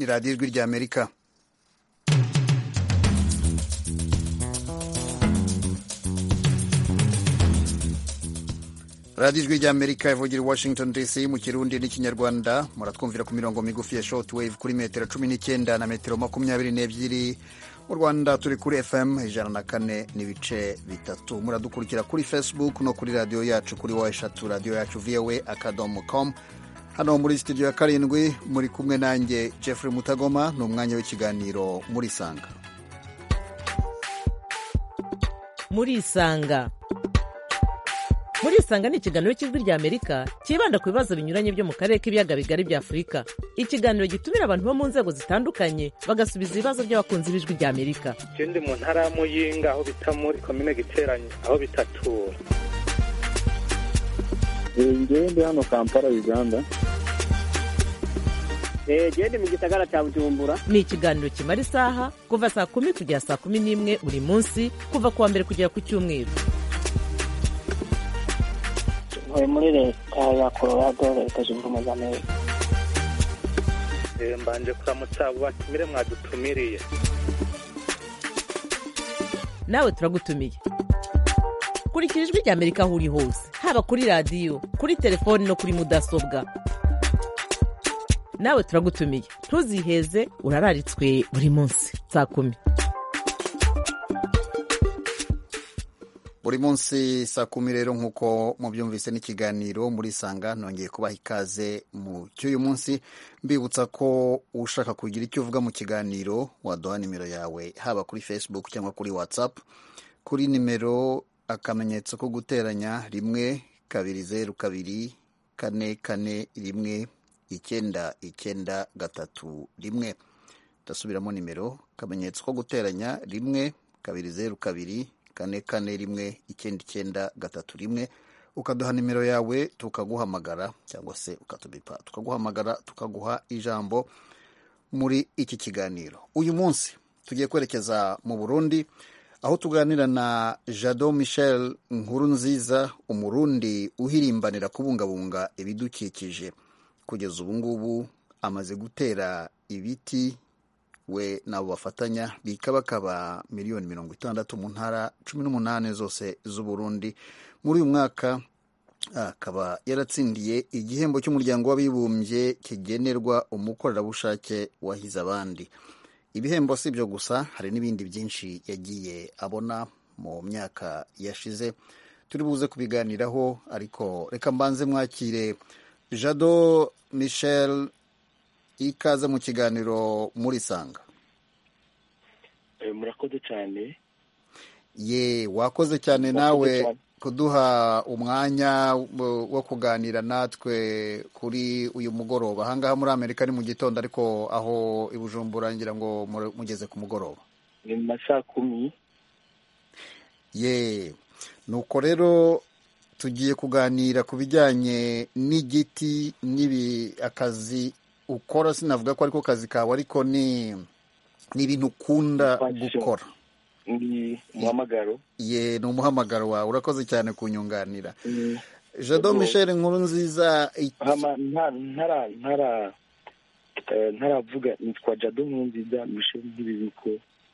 ni radiyo ijwi ry'amerika radiyo ijwi ry'amerika ivugira i washington dc mu kirundi n'ikinyarwanda muratwumvira ku mirongo migufi ya short wave kuri metero cumi n'icyenda na metero makumyabiri n'ebyiri mu rwanda turi kuri fm ijana na kane n'ibice bitatu muradukurikira kuri facebook no kuri radiyo yacu kuri wa eshatu radiyo yacu voa akadomo com hano muri studio ya karindwi muri kumwe nanjye jeffrey mutagoma ni umwanya w'ikiganiro muri sanga muri isanga muri isanga ni ikiganiro cy'ijwi rya amerika cyibanda ku bibazo binyuranye byo mu karere k'ibiyaga bigari bya afurika ikiganiro gitumira abantu bo mu nzego zitandukanye bagasubiza ibibazo by'abakunzi b'ijwi rya amerika je ndi mu ntara ya muyinga aho bita muri komine giteranye aho bitatura ngewe ndi hano kampala uganda genda mu gisagara cya bujumbura ni ikiganiro kimara isaha kuva saa kumi kugera saa kumi n'imwe buri munsi kuva ku wa mbere kugera ku cyumweru ntuye muri leta ya colorado leta zunze ubumwe za amerika Eh, mbanje kuramutsa abo batumire mwadutumiriye nawe turagutumiye kurikira ijwi rya amerika aho uri hose haba kuri radiyo kuri telefoni no kuri mudasobwa nawe turagutumiye ntuziheze urararitswe buri munsi saa kumi buri munsi saa kumi rero nk'uko mubyumvise n'ikiganiro muri sanga nongeye kubaha ikaze mu cy'uyu munsi mbibutsa ko ushaka kugira icyo uvuga mu kiganiro waduha nimero yawe haba kuri facebook cyangwa kuri whatsapp kuri nimero akamenyetso ko guteranya rimwe kabiri zeru kabiri kane kane rimwe icyenda icyenda gatatu rimwe ndasubiramo nimero akamenyetso ko guteranya rimwe kabiri zeru kabiri kane kane rimwe icyenda icyenda gatatu rimwe ukaduha nimero yawe tukaguhamagara cyangwa se ukatubipa tukaguhamagara tukaguha ijambo muri iki kiganiro uyu munsi tugiye kwerekeza mu burundi aho tuganira na jado michel nkuru nziza umurundi uhirimbanira kubungabunga ibidukikije kugeza ubu ngubu amaze gutera ibiti we n'abo bafatanya bikabakaba miliyoni mirongo itandatu mu ntara cumi n'umunani zose z'uburundi muri uyu mwaka akaba yaratsindiye igihembo cy'umuryango w'abibumbye kigenerwa umukorerabushake wahize abandi ibihembo si ibyo gusa hari n'ibindi byinshi yagiye abona mu myaka yashize turi buze kubiganiraho ariko reka mbanze mwakire jado michel ikaze mu kiganiro muri sanga murakoze cyane ye wakoze cyane nawe kuduha umwanya wo kuganira natwe kuri uyu mugoroba ahangaha muri amerika ni mu gitondo ariko aho i bujumbura ngira ngo mugeze ku mugoroba ni mu ma saa kumi ye nuko rero tugiye kuganira ku bijyanye n'igiti n'ibi akazi ukora sinavuga ko ariko kazi kawe ariko ni ni ibintu ukunda gukora ni umuhamagaro ye ni umuhamagaro wawe urakoze cyane kunyunganira jado michel nkuru nziza ntaravuga nitwa jado nkuru nziza michel nk'ibibiko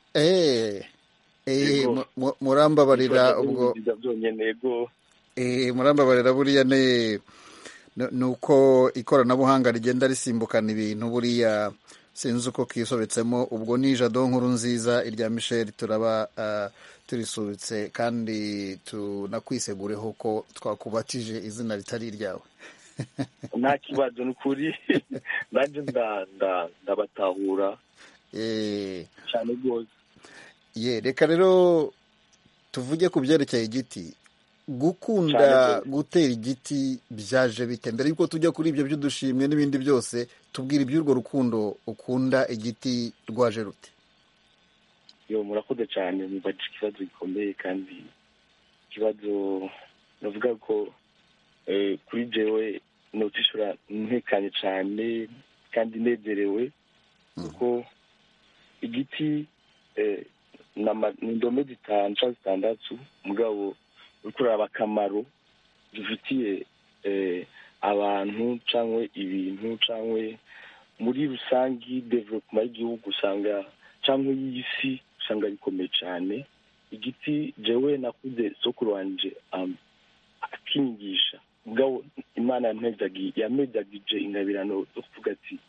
murambabarira ubwo byonyine yego murambabarira buriya ni ni uko ikoranabuhanga rigenda risimbukana ibintu buriya sinzi uko kisobetsemo ubwo ni jado nkuru nziza irya michel turaba turisubitse kandi tunakwisegureho ko twakubatije izina ritari iryawe nta kibazo ni ukuri nanjye ndabatahura cyane rwose ye reka rero tuvuge ku byerekeye igiti gukunda gutera igiti byaje bite mbere yuko tujya kuri ibyo by'udushimwe n'ibindi byose tubwira iby'urwo rukundo ukunda igiti rwaje rute yo murakoze cyane mubaje ikibazo gikomeye kandi ikibazo navuga ko kuri jewe notishura ntekanye cyane kandi nezerewe kuko igiti ni indome zitanu cyangwa zitandatu mugabo uri kuraba akamaro dufitiye abantu cyangwa ibintu cyangwa muri rusange development y'igihugu usanga cyangwa y'isi usanga bikomeye cyane igiti jewe nakuze sokuru wanje um, akinyigisha ubwo imana yampezagi- yampezagije ingabirano zo kuvuga ati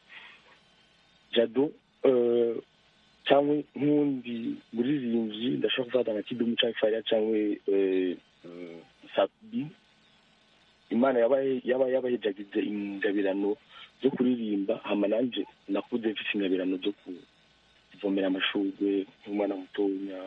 jado eh, cyangwa nk'undi muririmbyi ndashobora gufata nka kidumu cyangwa fariya cyangwa eh, eh, sabi imana yaba yaba yabahejagize ingabirano zo kuririmba hama nanje nakuze mfite ingabirano zo kuvomera amashurwe nk'umwana mutonya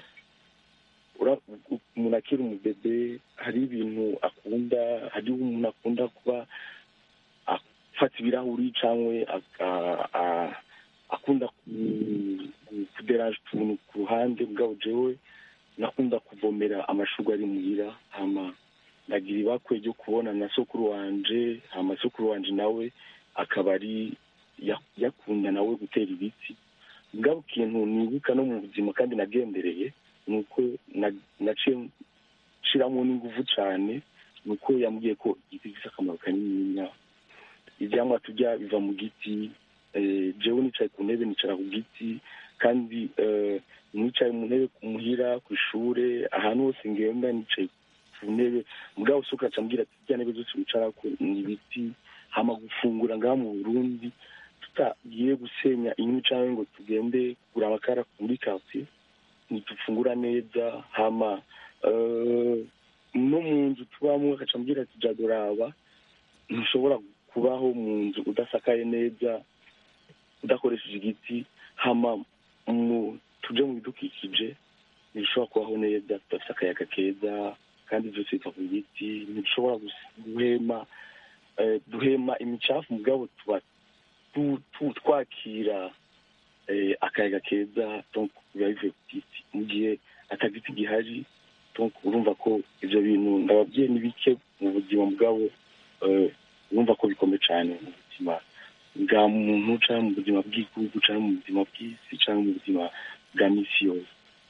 Ura- u- umuntu akiri umubebe hari ibintu akunda hari umuntu akunda kuba afata ibirahuri cyangwa aka- a- akunda ku- ku- kuderanje utuntu ku ruhande bwabo jewe nakunda kuvomera amashurwe ari muhira hama ndagira ibakwe ryo kubona na sokuru wanje hama sokuru wanje nawe akaba ari ya- yakunda nawe gutera ibiti bwabo ikintu nibuka no mu buzima kandi nagendereye ni uko na- naciye nshiramo n'inguvu cyane ni uko yambwiye ko igiti gifite akamaro kanininya ibyamwa turya biva mu giti eh, jewe nicaye ku ntebe nicara ku giti kandi eh, nicaye mu ntebe ku muhira ku ishure ahantu hose ngenda nicaye ku ntebe mugabo usuka aca ambwira ati irya ntebe zose wicarako ni ibiti hama gufungura ngaha mu burundi tutagiye gusenya inkwi canke ngo tugende kugura amakara muri quartier ntidufungura neza hama eh, no mu nzu tubamo agaca ambwira ati jadoraba ntushobora kubaho mu nzu udasakaye neza udakoresheje igiti hama mu tuje mu bidukikije ntibishobora kubaho neza tudafite akayaga keza kandi byose biva ku giti ntidushobora gus- guhema eh, duhema imicafu mugabo tuba tu- tu- twakira eh, akayaga keza donc biba bivuye ku giti mu gihe atagiti gihari donc urumva ko ivyo bintu ndababwiye ni bike mu buzima bwabo eh, urumva ko bikomeye cyane mu buzima bwa muntu cyangwa mu buzima bw'igihugu cyangwa mu buzima bw'isi cyangwa mu buzima bwa misi yose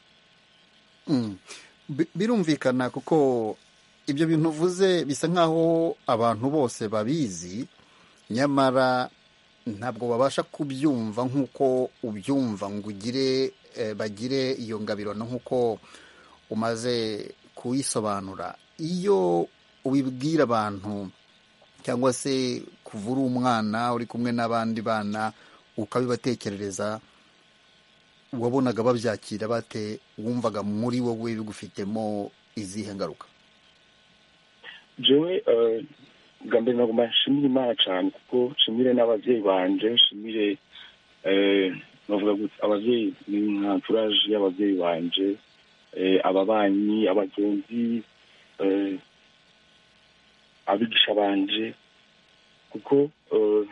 Mm. Bi- birumvikana kuko ibyo bintu uvuze bisa nk'aho abantu bose babizi nyamara ntabwo babasha kubyumva nk'uko ubyumva ngo ugire eh, bagire iyo ngabirano nk'uko umaze kuyisobanura iyo ubibwira abantu cyangwa se kuva uri umwana uri kumwe n'abandi bana ukabibatekerereza wabonaga babyakira bate wumvaga muri wowe bigufitemo izihe ngaruka jewe eh, bwa mbere nagomba nshimire imana cyane kuko nshimire n'ababyeyi banje nshimire eh, bavuga gutya ababyeyi ni nka entourage y'ababyeyi banje eh, ababanyi abagenzi eh, abigisha banje kuko eh,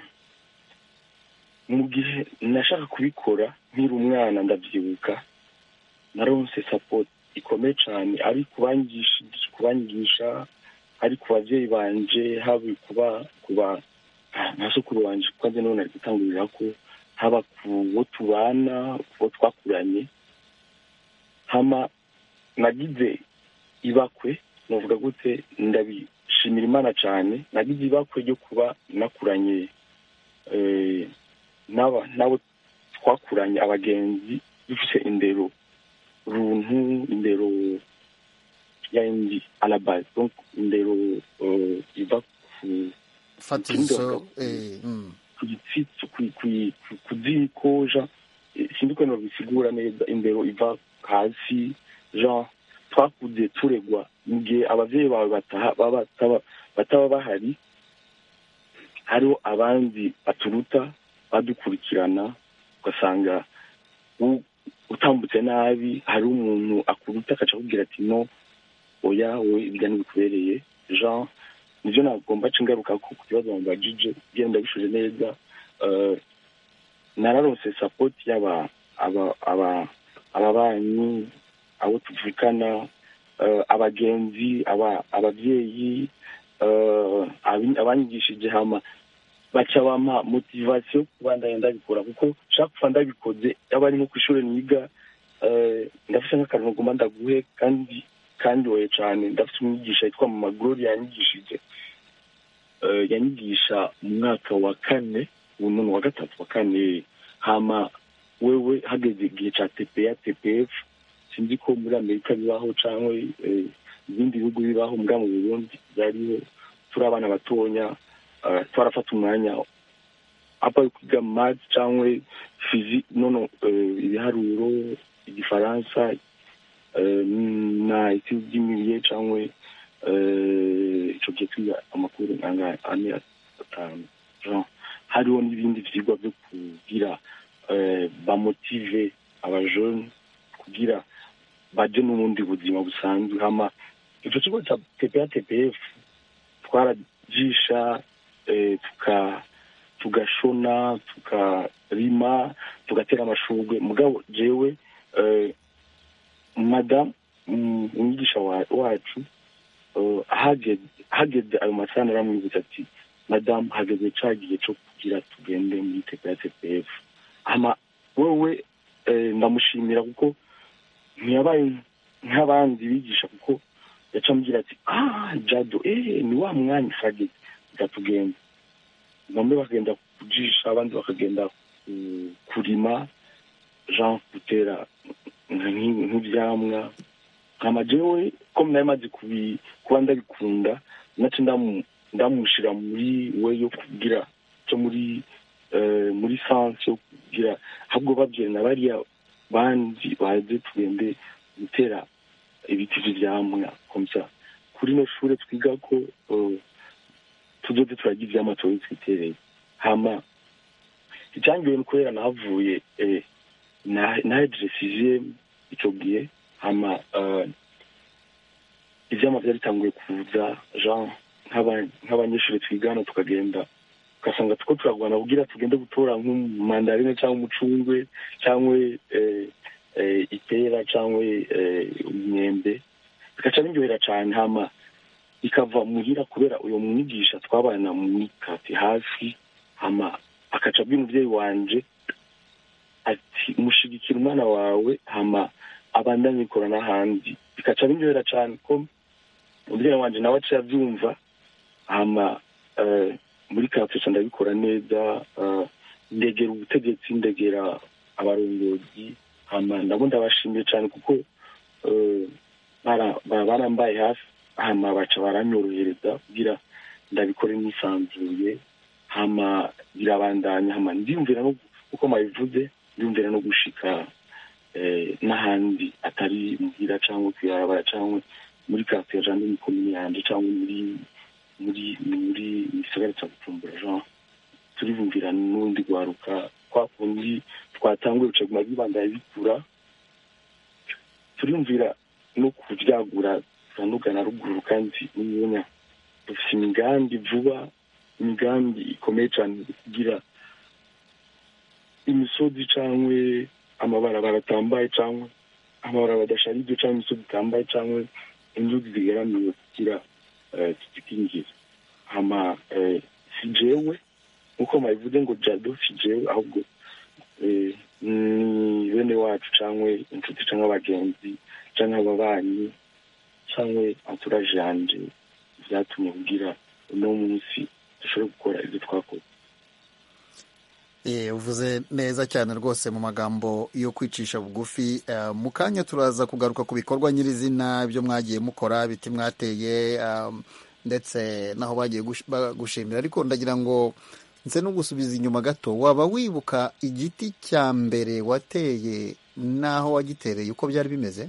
mu gihe nashaka kubikora nkiri umwana ndabyibuka naronse support ikomeye cyane ari kubangisha kubanyigisha ari ku babyeyi banje haba kuba kuba nta sukuru wanje kuko nzi none ari gutangurira ko haba ku bo tubana ku bo twakuranye hama nagize ibakwe navuga gute ndabishimira imana cyane nagize ibakwe ryo kuba nakuranye eh, n'aba nabo twakuranye abagenzi dufite indero runtu indero yindi alabase donc indero eh, iva ku fatizo eh, mm. ku gitsitsi ku- ku- ku- ku zikoja eh, sindi ukuntu babisigura neza indero iva hasi jean twakuze turegwa mu gihe abavyeyi bawe bataha- baba bataba- bataba bahari hariho abandi baturuta badukurikirana ugasanga u- utambutse nabi hari umuntu akuruta akaca akubwira ati no oya wowe ibyo ntibikubereye jean nivyo nagomba ca ingaruka ko ku kibazo bambajije genda bishuje neza eh, nararonse support y'aba aba aba ababanyi abo tuvukana eh, abagenzi aba abavyeyi eh, abi- abanyigishije hama baca bampa motivation kubandanya ndabikora kuko nshaka kuva ndabikoze yaba ari nko kw'ishure niga eh, ndafise nk'akantu ngomba ndaguhe kandi kandoye cane ndafise umwigisha yitwa mama gloria yanyigishije eh, yanyigisha mu mwaka wa kane ubu none wa gatatu wa kane hama wewe hageze igihe ca tpa tpf sinzi ko muri amerika bibaho cyangwa ibindi bihugu bibaho mbwa mu burundi byariho turi abana batonya eh, twarafata umwanya apa kwiga math cyangwa fizi nono eh, ibiharuro igifaransa eh, na iti by'imiriye cyangwa eh, ico gihe twiga amakuru nanga ane atanu Jean, hariho n'ibindi vyigwa vyo kugira eh, bamotive abajene kugira baje n'ubundi buzima busanzwe hama ico kigo ca tpa tpf twarajisha eh, tuka tugashona tukarima tugatera amashurwe mugabo jewe eh, madam mm, umwigisha wa- wacu eh, hageze hageze ayo masaha naramwibutsa ati madamu hageze ca gihe co kugira tugende muri tpa tpf hama wewe eh, ndamushimira kuko ntiyabaye nk'abandi bigisha kuko yaca ambwira ati ah jado eh ni wa mwanya hageze reka tugende bamwe bakagenda kujisha abandi bakagenda ku- kurima jean gutera nk- nk'ivyamwa hama jewe ko nari maze kubi- kuba ndabikunda nace ndamu- ndamushira muri we yo kugira cyo muri eh, muri sanse yo kugira ahubwo babwira na bariya bandi baze tugende gutera ibiti vy'ivyamwa komsa kuri no shure twiga ko eh, tuzoze turarya ivyamwa tuba twitereye hama icyangiwe ni kubera nahavuye eh, na- nahejeje sixième ico gihe hama eh, ivyamwa vyari bitanguye kuza jean nk'aba- nk'abanyeshuri twigana tukagenda ugasanga tuko turagwana kugira tugende gutora nk'umandarine cyangwa umucungwe cyangwa eh, eh, ipera cyangwa eh, umwembe bigaca biryohera cane hama bikava muhira kubera uyo mwigisha twabana muri kati hafi hama akaca abwira umuvyeyi wanje ati mushigikira umwana wawe hama abandanye ikora n'ahandi bikaca biryohera cane ko umuvyeyi wanje nawe aciye avyumva hama eh, muri kati ndabikora neza eh, ndegera ubutegetsi ndegera abarongozi hama ndabo ndabashimiye cane kuko eh, bara- bara- barambaye hafi hama baca baranyorohereza kugira ndabikore nisanzuye hama birabandanya hama ndiyumvira no uko mabivuze ndiyumvira no gushika eh, n'ahandi atari muhira cyangwa kwibarabara cyangwa muri kafeja jandi mu komini yanje cyangwa muri muri muri gisagara cya bujumbura jean turibumvira n'undi rwaruka kwa kundi twatanguye gucaguma bibandanya bikura turiyumvira no kuvyagura turanugana ruguru kandi n'umunya dufite imigambi vuba imigambi ikomeye cyane kugira imisozi cyangwa amabarabara atambaye cyangwa amabarabara adasharije cyangwa imisozi itambaye cyangwa inzuzi zigeramiwe kugira eh, tuzikingira hama eh, si jewe nk'uko mabivuze ngo jado si jewe ahubwo eh, ni bene wacu cyangwa inshuti cyangwa abagenzi cyangwa ababanyi cyangwa entourage yanje vyatumye kugira uno munsi dushobore gukora ibyo twakoze Eh, uvuze neza cyane rwose mu magambo yo kwicisha bugufi Eh, mu kanya turaza kugaruka ku bikorwa nyirizina byo mwagiye mukora biti mwateye um, ndetse n'aho bagiye gush- ba- gushimira ariko ndagira ngo nse no gusubiza inyuma gato waba wibuka igiti cya mbere wateye n'aho wagitereye uko byari bimeze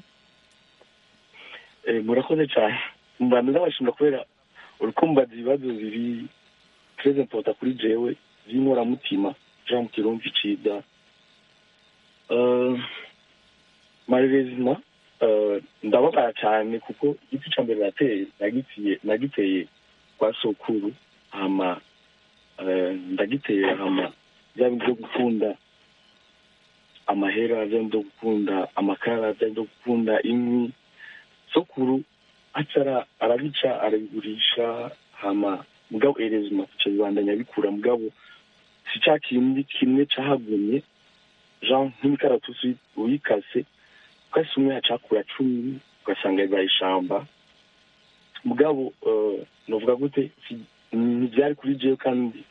Eh, murakoze cyane mbanza ndabashimira kubera urukumbaza ibibazo biri très important kuri jewe by'inkoramutima jean mu kirumvi cida Eh, malheureusement eh, ndababara cyane kuko igiti cya mbere nateye nagitiye nagiteye kwa sokuru hama eh, ndagiteye hama bya bindi byo gukunda amahera bya bindi byo gukunda amakara bya bindi byo gukunda inkwi sokuru acara arabica arabigurisha hama mugabo erezima kuca bibandanya bikura mugabo si ca kindi kimwe cahagumye jean nk'imikaratusi uyikase ukase umwe hacakura cumi ugasanga bibaye ishamba mugabo eh, novuga gute si- ntivyari kuri jewe kandi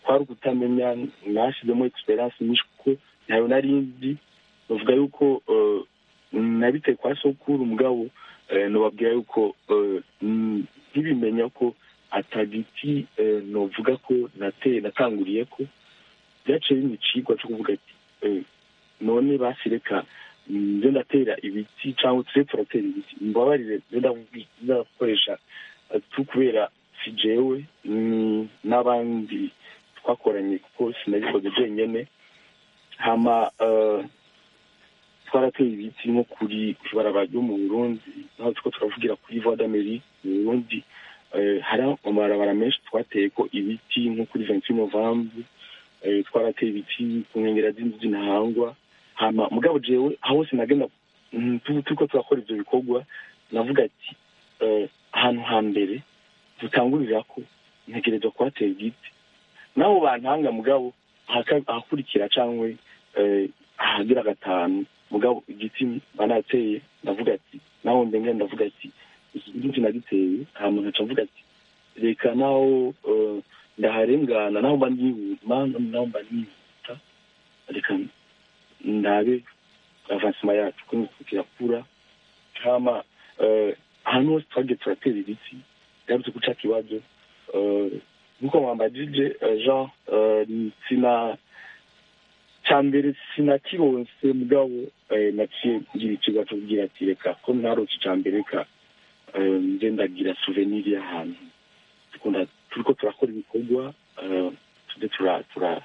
kwari ukutamenya nashyizemo experience nyinshi kuko ntayo nari nzi bavuga yuko eh, nabiteye kwa sokuru mugabo eh, nobabwira yuko eh, mm, nkibimenya ko atagiti eh, novuga ko nateye natanguriye ko byaciye bimpa icigwa cyo kuvuga ati eh, none basi reka mm, nze ndatera ibiti cyangwa tuse turatera ibiti mbabarire nze ndavuga- ndakoresha eh, tu kubera si jewe ni n'abandi twakoranye kuko sinabikoze jenyene hama eh, twarateye ibiti nko kuri ibarabara ryo mu burundi naho turiko turavugira kuri voie d'amerique mu burundi eh, hari amabarabara menshi twateye ko ibiti nko kuri 28 novembre eh, twarateye ibiti ku nkengera z'inzu z'intahangwa hama mugabo jewe aho hose nagenda mm, tu- turiko turakora ivyo bikorwa navuga ati eh, ahantu hambere dutangurira ko ntegerezwa kuhatera igiti naho bantanga mugabo ahaka- ahakurikira cangwe eh, ahagira gatanu mugabo igiti banateye ndavuga ati naho ndenge ndavuga ati iki giti nagiteye hama nkaca mvuga ati reka naho eh, ndaharengana naho mba nihuta naho mba nihuta reka ndabe avansima yacu ko kirakura hama eh, ahantu hose twagiye turatera ibiti yarutse guca kibazo eh, nkuko mwambajije eh, jean eh, sina cya mbere sinakironse mugabo eh, naciye ngira ikigo cyo kugira ati reka ko ntarose icya mbere reka eh, nze ndagira souvenir y'ahantu dukunda turiko turakora ibikorwa eh, tuze tura tura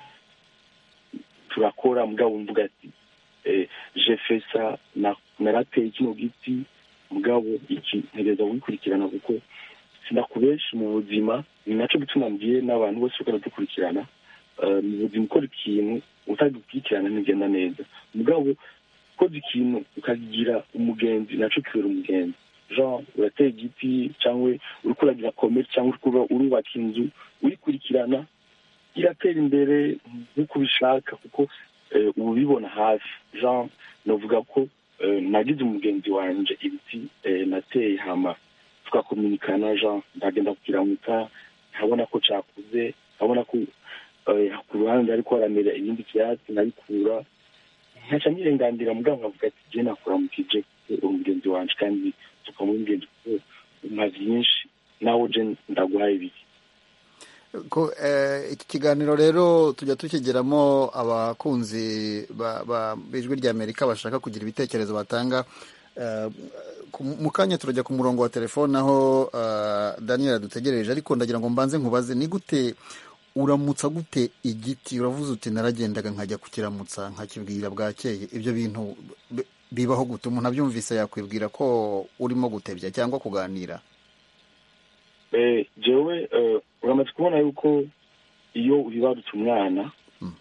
turakora mugabo mvuga ati eh, je fais ça na- narateye kino giti mugabo iki ntegereza kugikurikirana kuko sinakubenshi mu buzima ni naco gituma mbwiye n'abantu bose bariko baradukurikirana eh, mu buzima ukora ikintu utagikurikirana ntigenda neza mugabo ukoze ikintu ukagira umugenzi naco kibera umugenzi jean uratera igiti cyangwa uriko uragira komere cyangwa uriko urubaka inzu uyikurikirana iratera imbere nk'uko ubishaka kuko eh, uba ubibona hafi jean navuga ko eh, nagize umugenzi wanje ibiti eh, nateye hama tugakominikana jean ndagenda kukiramuka nkabona ko cakuze nkabona ko eh, ku ruhande ariko haramera ibindi vyatsi nkabikura nkaca nirengandira mugabo nkavuga ati je nakuramukije kuko uri umugenzi wanje kandi tukamuha umugenzi kuko umpa vyinshi nawe je ndaguhaye ibiki ko eh, iki kiganiro rero tujya tukigeramo abakunzi ba- ba- b'ijwi ry'amerika bashaka kugira ibitekerezo batanga Eh, ku- mu kanya turajya ku murongo wa telefone aho eh, daniel adutegereje ariko ndagira ngo mbanze nkubaze ni gute uramutsa gute igiti uravuze uti naragendaga nkajya kukiramutsa nkakibwira bwakeye ibyo bintu bi- bibaho gute umuntu abyumvise yakwibwira ko urimo gutebya cyangwa kuganira Eh, jewe eh, uramaze kubona yuko iyo uhibarutse umwana Mm.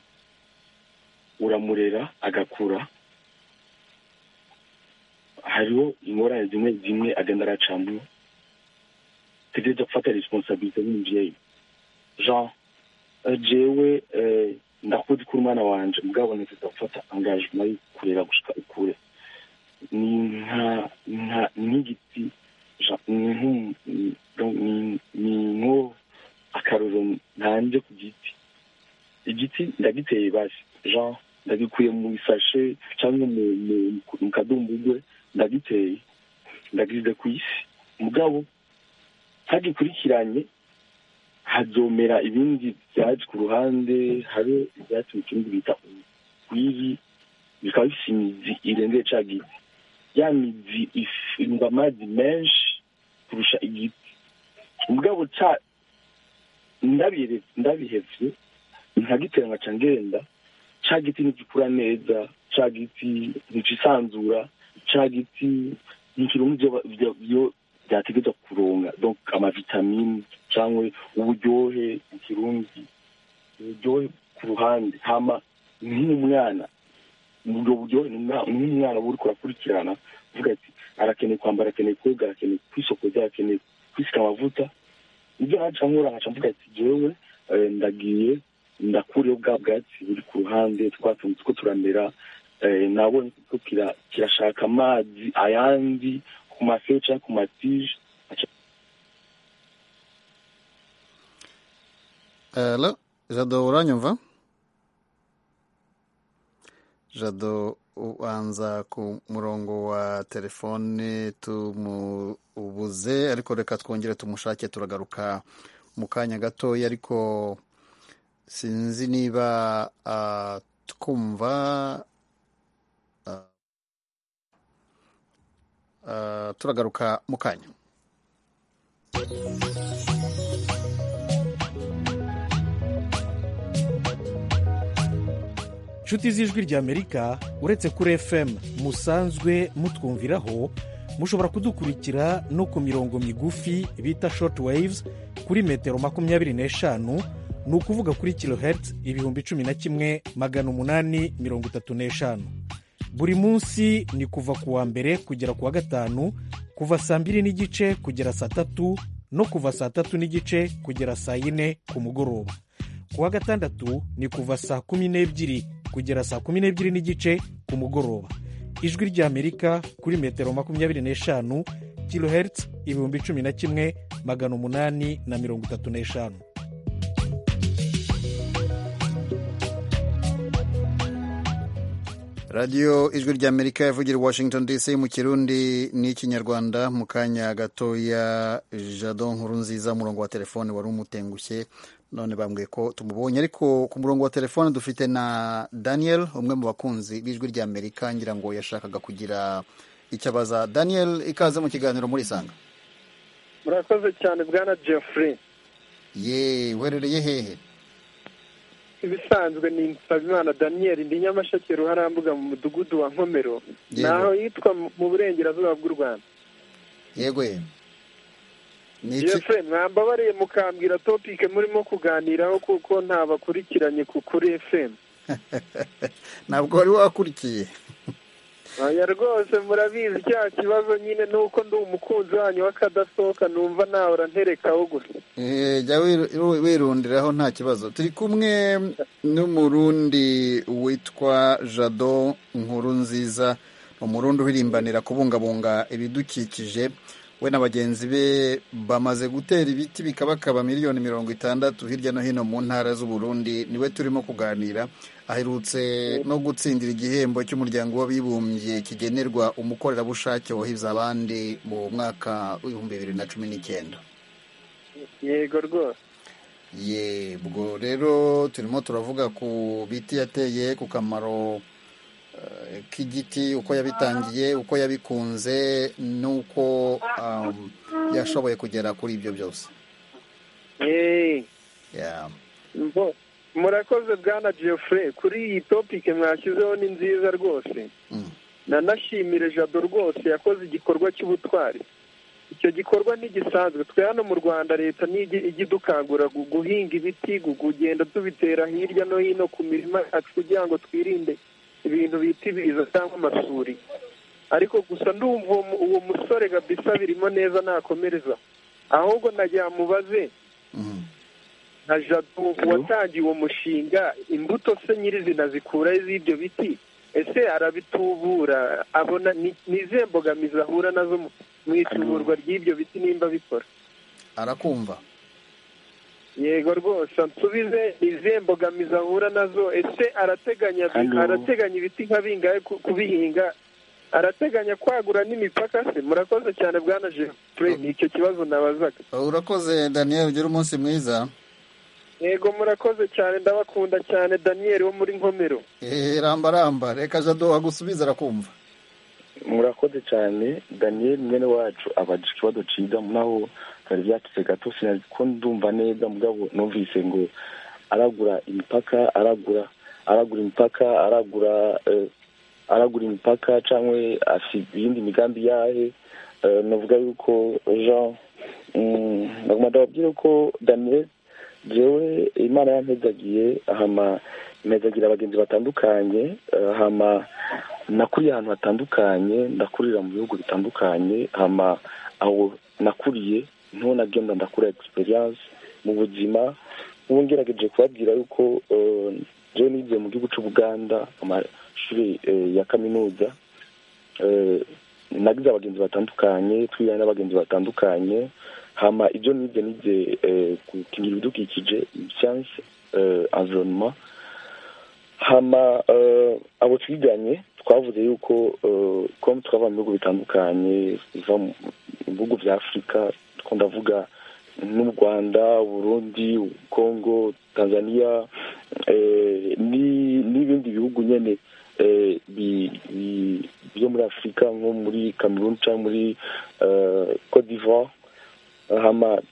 uramurera agakura hariho ingorane zimwe zimwe agenda aracamwo tegereza gufata responsabilite nk'umuvyeyi jean eh, jewe eh, ndakuzi ko uri umwana wanje mugabo ntegereza gufata engagement yo kurera gushika ukure ni nka nka nk'igiti Jean- ni nk'umu- ni- donc ni- ni nko akaroro ntanje ku giti igiti ndagiteye basi jean ndagikuye mu isashe cyangwa mu mu- mu kadumbugwe ndagiteye ndagishyize ku isi mugabo hagikurikiranye hazomera ibindi byatsi ku ruhande hari ibyatsi mu kirundi bita urwiri bikaba bifite imizi irengeye ca giti ya mizi ifungwa amazi menshi kurusha igiti mugabo ca ndabire- ndabihevye nkagitera nkaca ngenda ca giti ntigikura neza ca giti ntikisanzura ca giti ntikironka ivyo ba- ivyo- ivyo vyategerezwa kuronka donc amavitamine cyangwa uburyohe mu kirundi uburyohe ku ruhande hama nk'umwana ubwo buryohe ni umwa- ni nk'umwana uba uriko urakurikirana uvuga ati arakeneye kwambara arakeneye koga arakeneye kwisokoza arakeneye kwisika amavuta ibyo naca nkora nkaca mvuga ati jewe eh, ndagiye ndakuriyeho bwa bwatsi buri ku ruhande twatunze two turamera eh, nabonye ko kira- kirashaka amazi ayandi ku mafeo cyangwa ku matije Hello? jado uranyumva jado ubanza ku murongo wa telefone tumubuze ariko reka twongere tumushake turagaruka mu kanya gatoya ariko sinzi niba uh, twumva uh, uh, turagaruka mu kanya inshuti z'ijwi ry'amerika uretse kuri fm musanzwe mutwumviraho mushobora kudukurikira no ku mirongo migufi bita short waves kuri metero makumyabiri n'eshanu ni ukuvuga kuri kilohertz ibihumbi cumi na kimwe magana umunani mirongo itatu n'eshanu buri munsi ni kuva ku wa mbere kugera ku wa gatanu kuva saa mbiri n'igice kugera saa tatu no kuva saa tatu n'igice kugera saa yine ku mugoroba ku wa gatandatu ni kuva saa kumi n'ebyiri kugera saa kumi n'ebyiri n'igice ku mugoroba ijwi ry'amerika kuri metero makumyabiri n'eshanu kilohertz ibihumbi cumi na kimwe magana umunani na mirongo itatu n'eshanu radiyo ijwi ry'amerika yavugira i washington dc mu kirundi n'ikinyarwanda mu kanya gatoya jado nkuru nziza umurongo wa telefone wari umutengushye none bambwiye ko tumubonye ariko ku murongo wa telefone dufite na daniel umwe mu bakunzi b'ijwi ry'amerika ngira ngo yashakaga kugira icyo abaza daniel ikaze mu kiganiro muri sanga murakoze cyane bwana jeffrey ye uherereye hehe ibisanzwe ni nsabimana daniel ndi nyamasheke ruharambuga mu mudugudu wa nkomero Yego. naho yitwa mu burengerazuba bw'u rwanda yego ye ni iki jeffrey mwambabariye mukambwira topike murimo kuganiraho kuko ntabakurikiranye ku kuri fm ntabwo wari wakurikiye oya rwose murabizi cya kibazo nyine ni uko ndi umukunzi wanyu w'akadasohoka numva nahora nterekaho gusa Eh, jya wiru- wirundiraho nta kibazo turi kumwe n'umurundi witwa jado nkuru nziza umurundi uhirimbanira kubungabunga ibidukikije we na bagenzi be bamaze gutera ibiti bikabakaba miliyoni mirongo itandatu hirya no hino mu ntara z'uburundi niwe turimo kuganira aherutse no gutsindira igihembo cy'umuryango w'abibumbye kigenerwa umukorerabushake wahize abandi mu mwaka w'ibihumbi bibiri na cumi n'icyenda yego rwose yebwo rero turimo turavuga ku biti yateye ku kamaro eh, k'igiti uko yabitangiye uko yabikunze n'uko um, yashoboye kugera kuri ibyo byose Yeee. Yeah. Mbo- murakoze bwana Geoffrey kuri iyi topike mwashyizeho ni nziza rwose Mm. nanashimire jado rwose yakoze igikorwa cy'ubutwari icyo gikorwa ntigisanzwe twe hano mu rwanda leta nijya ijya idukangura gu- guhinga ibiti gu- kugenda tubitera hirya no hino ku mirima yacu kugira ngo twirinde ibintu bita ibiza cyangwa amasuri ariko gusa ndumva uwo mu- uwo musore kabisa birimo neza nakomereza ahubwo nagira mubaze Mhm. nka jado watangiye uwo mushinga imbuto se nyirizina zikura z'ibyo biti ese arabitubura abona ni ni izihe mbogamizi ahura nazo mu- mu ituburwa ry'ibyo biti nimba bikora arakumva yego rwose nsubize ni izihe mbogamizi ahura nazo ese arateganya Hello. arateganya ibiti nka bingahe ku- kubihinga arateganya kwagura n'imipaka se murakoze cyane bwana jeffrey ni icyo kibazo nabazaga urakoze daniel ugira umunsi mwiza yego murakoze cyane ndabakunda cyane daniel wo muri nkomero Eh, ramba ramba reka jado agusubiza arakumva murakoze cyane daniel mwene wacu abaje ikibazo ciza naho byari byatse gato sinari ko ndumva neza mugabo numvise ngo aragura imipaka aragura aragura imipaka aragura eh, aragura imipaka cyangwa afite iyindi migambi yahe Eh, navuga yuko jean mm, naguma ndababwira ko daniel jewe imana yampezagiye hama impezagira abagenzi batandukanye eh, hama nakuriye ahantu hatandukanye ndakurira mu bihugu bitandukanye hama aho nakuriye niho nagenda ndakura experience mu buzima ubu ngerageje kubabwira yuko eh, jewe nigiye mu gihugu c'ubuganda amashuri eh, ya kaminuza eh, nagize abagenzi batandukanye twigana n'abagenzi batandukanye hama ibyo nize nize eh, gukingira ibidukikije science eh, environnement hama eh, abo twiganye twavuze yuko eh, ko twava mu bihugu bitandukanye biva mu mu bihugu vya afurika ko ndavuga n'u rwanda burundi congo tanzania eh, ni- n'ibindi bihugu nyene eh, bi- bi- byo muri afurika nko muri cameroon cyangwa muri eh, cote d'ivoire hama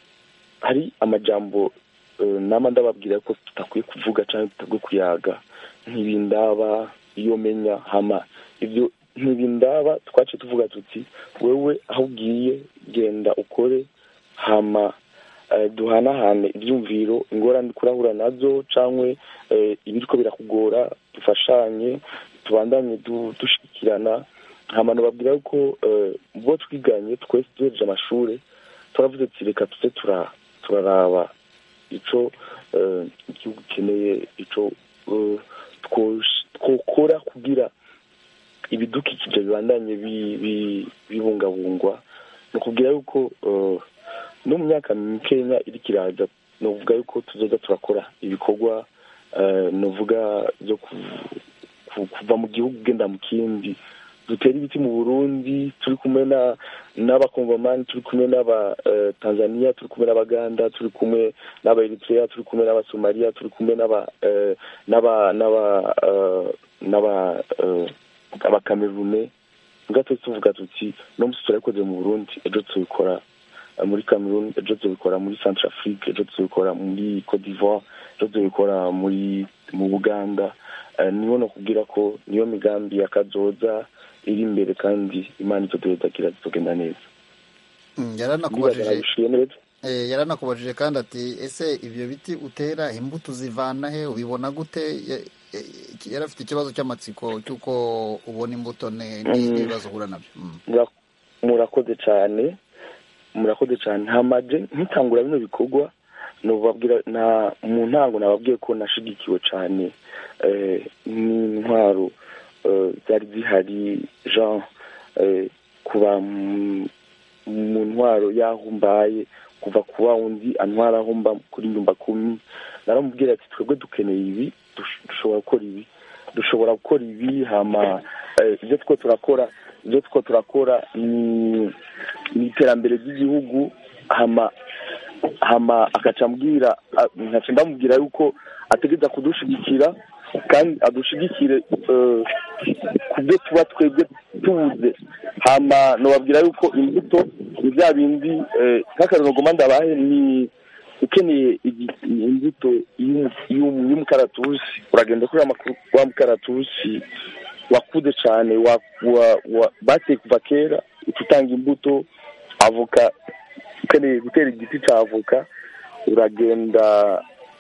hari amajambo eh, nama ndababwira ko tutakwiye kuvuga cyangwa tutakwiye kuyaga ntibindaba iyo menya hama ibyo ntibindaba twace tuvuga tuti wewe aho ugiye genda ukore hama eh, duhanahane ibyumviro ingorane kurahura nazo cyangwa ibiriko birakugora dufashanye tubandanye du- dushikirana hama nababwira yuko eh, bo twiganye twese duhereje amashuri turavuze ati reka tuze tura- turaraba ico eh, igihugu gikeneye ico eh, twosh- twokora kugira ibidukikije bibandanye bi- bi- bibungabungwa ni ukubwira yuko eh, no mu myaka mikenya iriko iraza novuga yuko tuzoza turakora ibikorwa eh, novuga byo ku- ku- kuva mu gihugu ugenda mu kindi dutera ibiti mu burundi turi kumwe na n'abakongomani turi kumwe n'aba eh, tanzania turi kumwe n'abaganda turi kumwe n'aba eritrea turi kumwe n'abasomaliya turi kumwe n'aba eh, n'aba n'aba eh, n'aba eh, abakamerune mbwa twese tuvuga tuti no musi turabikoze mu burundi ejo tubikora eh, muri cameroon ejo tubikora muri centre afrique ejo tubikora muri cote d'ivoire ejo tubikora muri mu buganda Eh, niho nakubwira ko niyo migambi yakazoza iri imbere kandi imana icyo tuyodagira zitogenda neza Mm, nibaza yaranakubajije nabishuye neza eh, yaranakubajije kandi ati ese ibyo biti utera imbuto zivana he ubibona gute Ya- eh, yari afite ikibazo cy'amatsiko cy'uko ubona imbuto ne- Mm. n'ibibazo uhura nabyo Mm. Mura- murakoze cyane murakoze cyane hamaje nkitangura bino bikorwa nubabwira na mu ntango nababwiye ko nashigikiwe cyane eh, n'intwaro eh, zari zihari jean eh, kuba mu- mu ntwaro y'aho mbaye kuva ku wa wundi antwara aho mba kuri nyumba kumi naramubwira ati twebwe dukeneye ibi dush- dushobora gukora ibi dushobora gukora ibi hama eh, ibyo two turakora ibyo two turakora ni ni iterambere ry'igihugu hama hama akaca ambwira a- nkaca ndamubwira yuko ategeza kudushigikira kandi adushigikire eh, ku byo tuba twebwe tubuze hama nobabwira yuko imbuto ni bya bindi eh, nk'akarero ngoma ndabahe ni ukeneye igi- imbuto y'umu- y'umu- y'umukaratusi uragenda kuri wa makuru- wa mukaratusi wakuze cyane wa, wa, wa, bateye kuva kera uca utanga imbuto avoka ukeneye gutera igiti cya avoka uragenda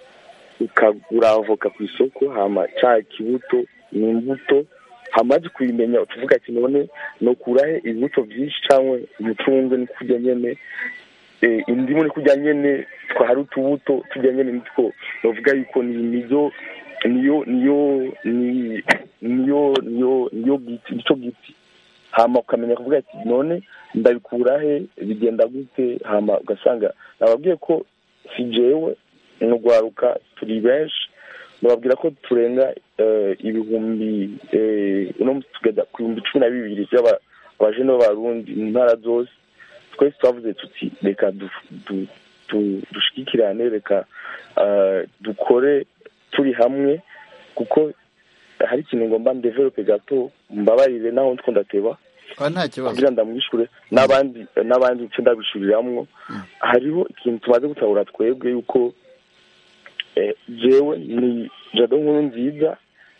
ukagura avoka ku isoko hama cya kibuto ni imbuto hamaze kuyimenya utuvuga ati none nokurahe ibibuto byinshi cyangwa umucungwe ni kurya nyene eh, indimu ni kurya nyene twahari utubuto turya nyene nitwo novuga yuko ni niyo niyo niyo ni- niyo niyo niyo giti nico giti hama ukamenya kuvuga ati none ndabikura he bigenda gute hama ugasanga nababwiye ko si jewe nugwaruka turi benshi nababwira ko turenga eh, ibihumbi eh, uno munsi tugeza ku bihumbi cumi na bibiri by'aba- abajene b'abarundi mu ntara zose twese twavuze tuti reka du- du- du- dushigikirane reka eh, dukore turi hamwe kuko hari ikintu ngomba ndevelope gato mbabarire naho ndiko ndateba Ah, nta kibazo kugira ndamwishure n'abandi n'abandi nce ndabishuriramwo hariho ikintu tumaze gutabura twebwe yuko eh, jewe ni jado nkuru nziza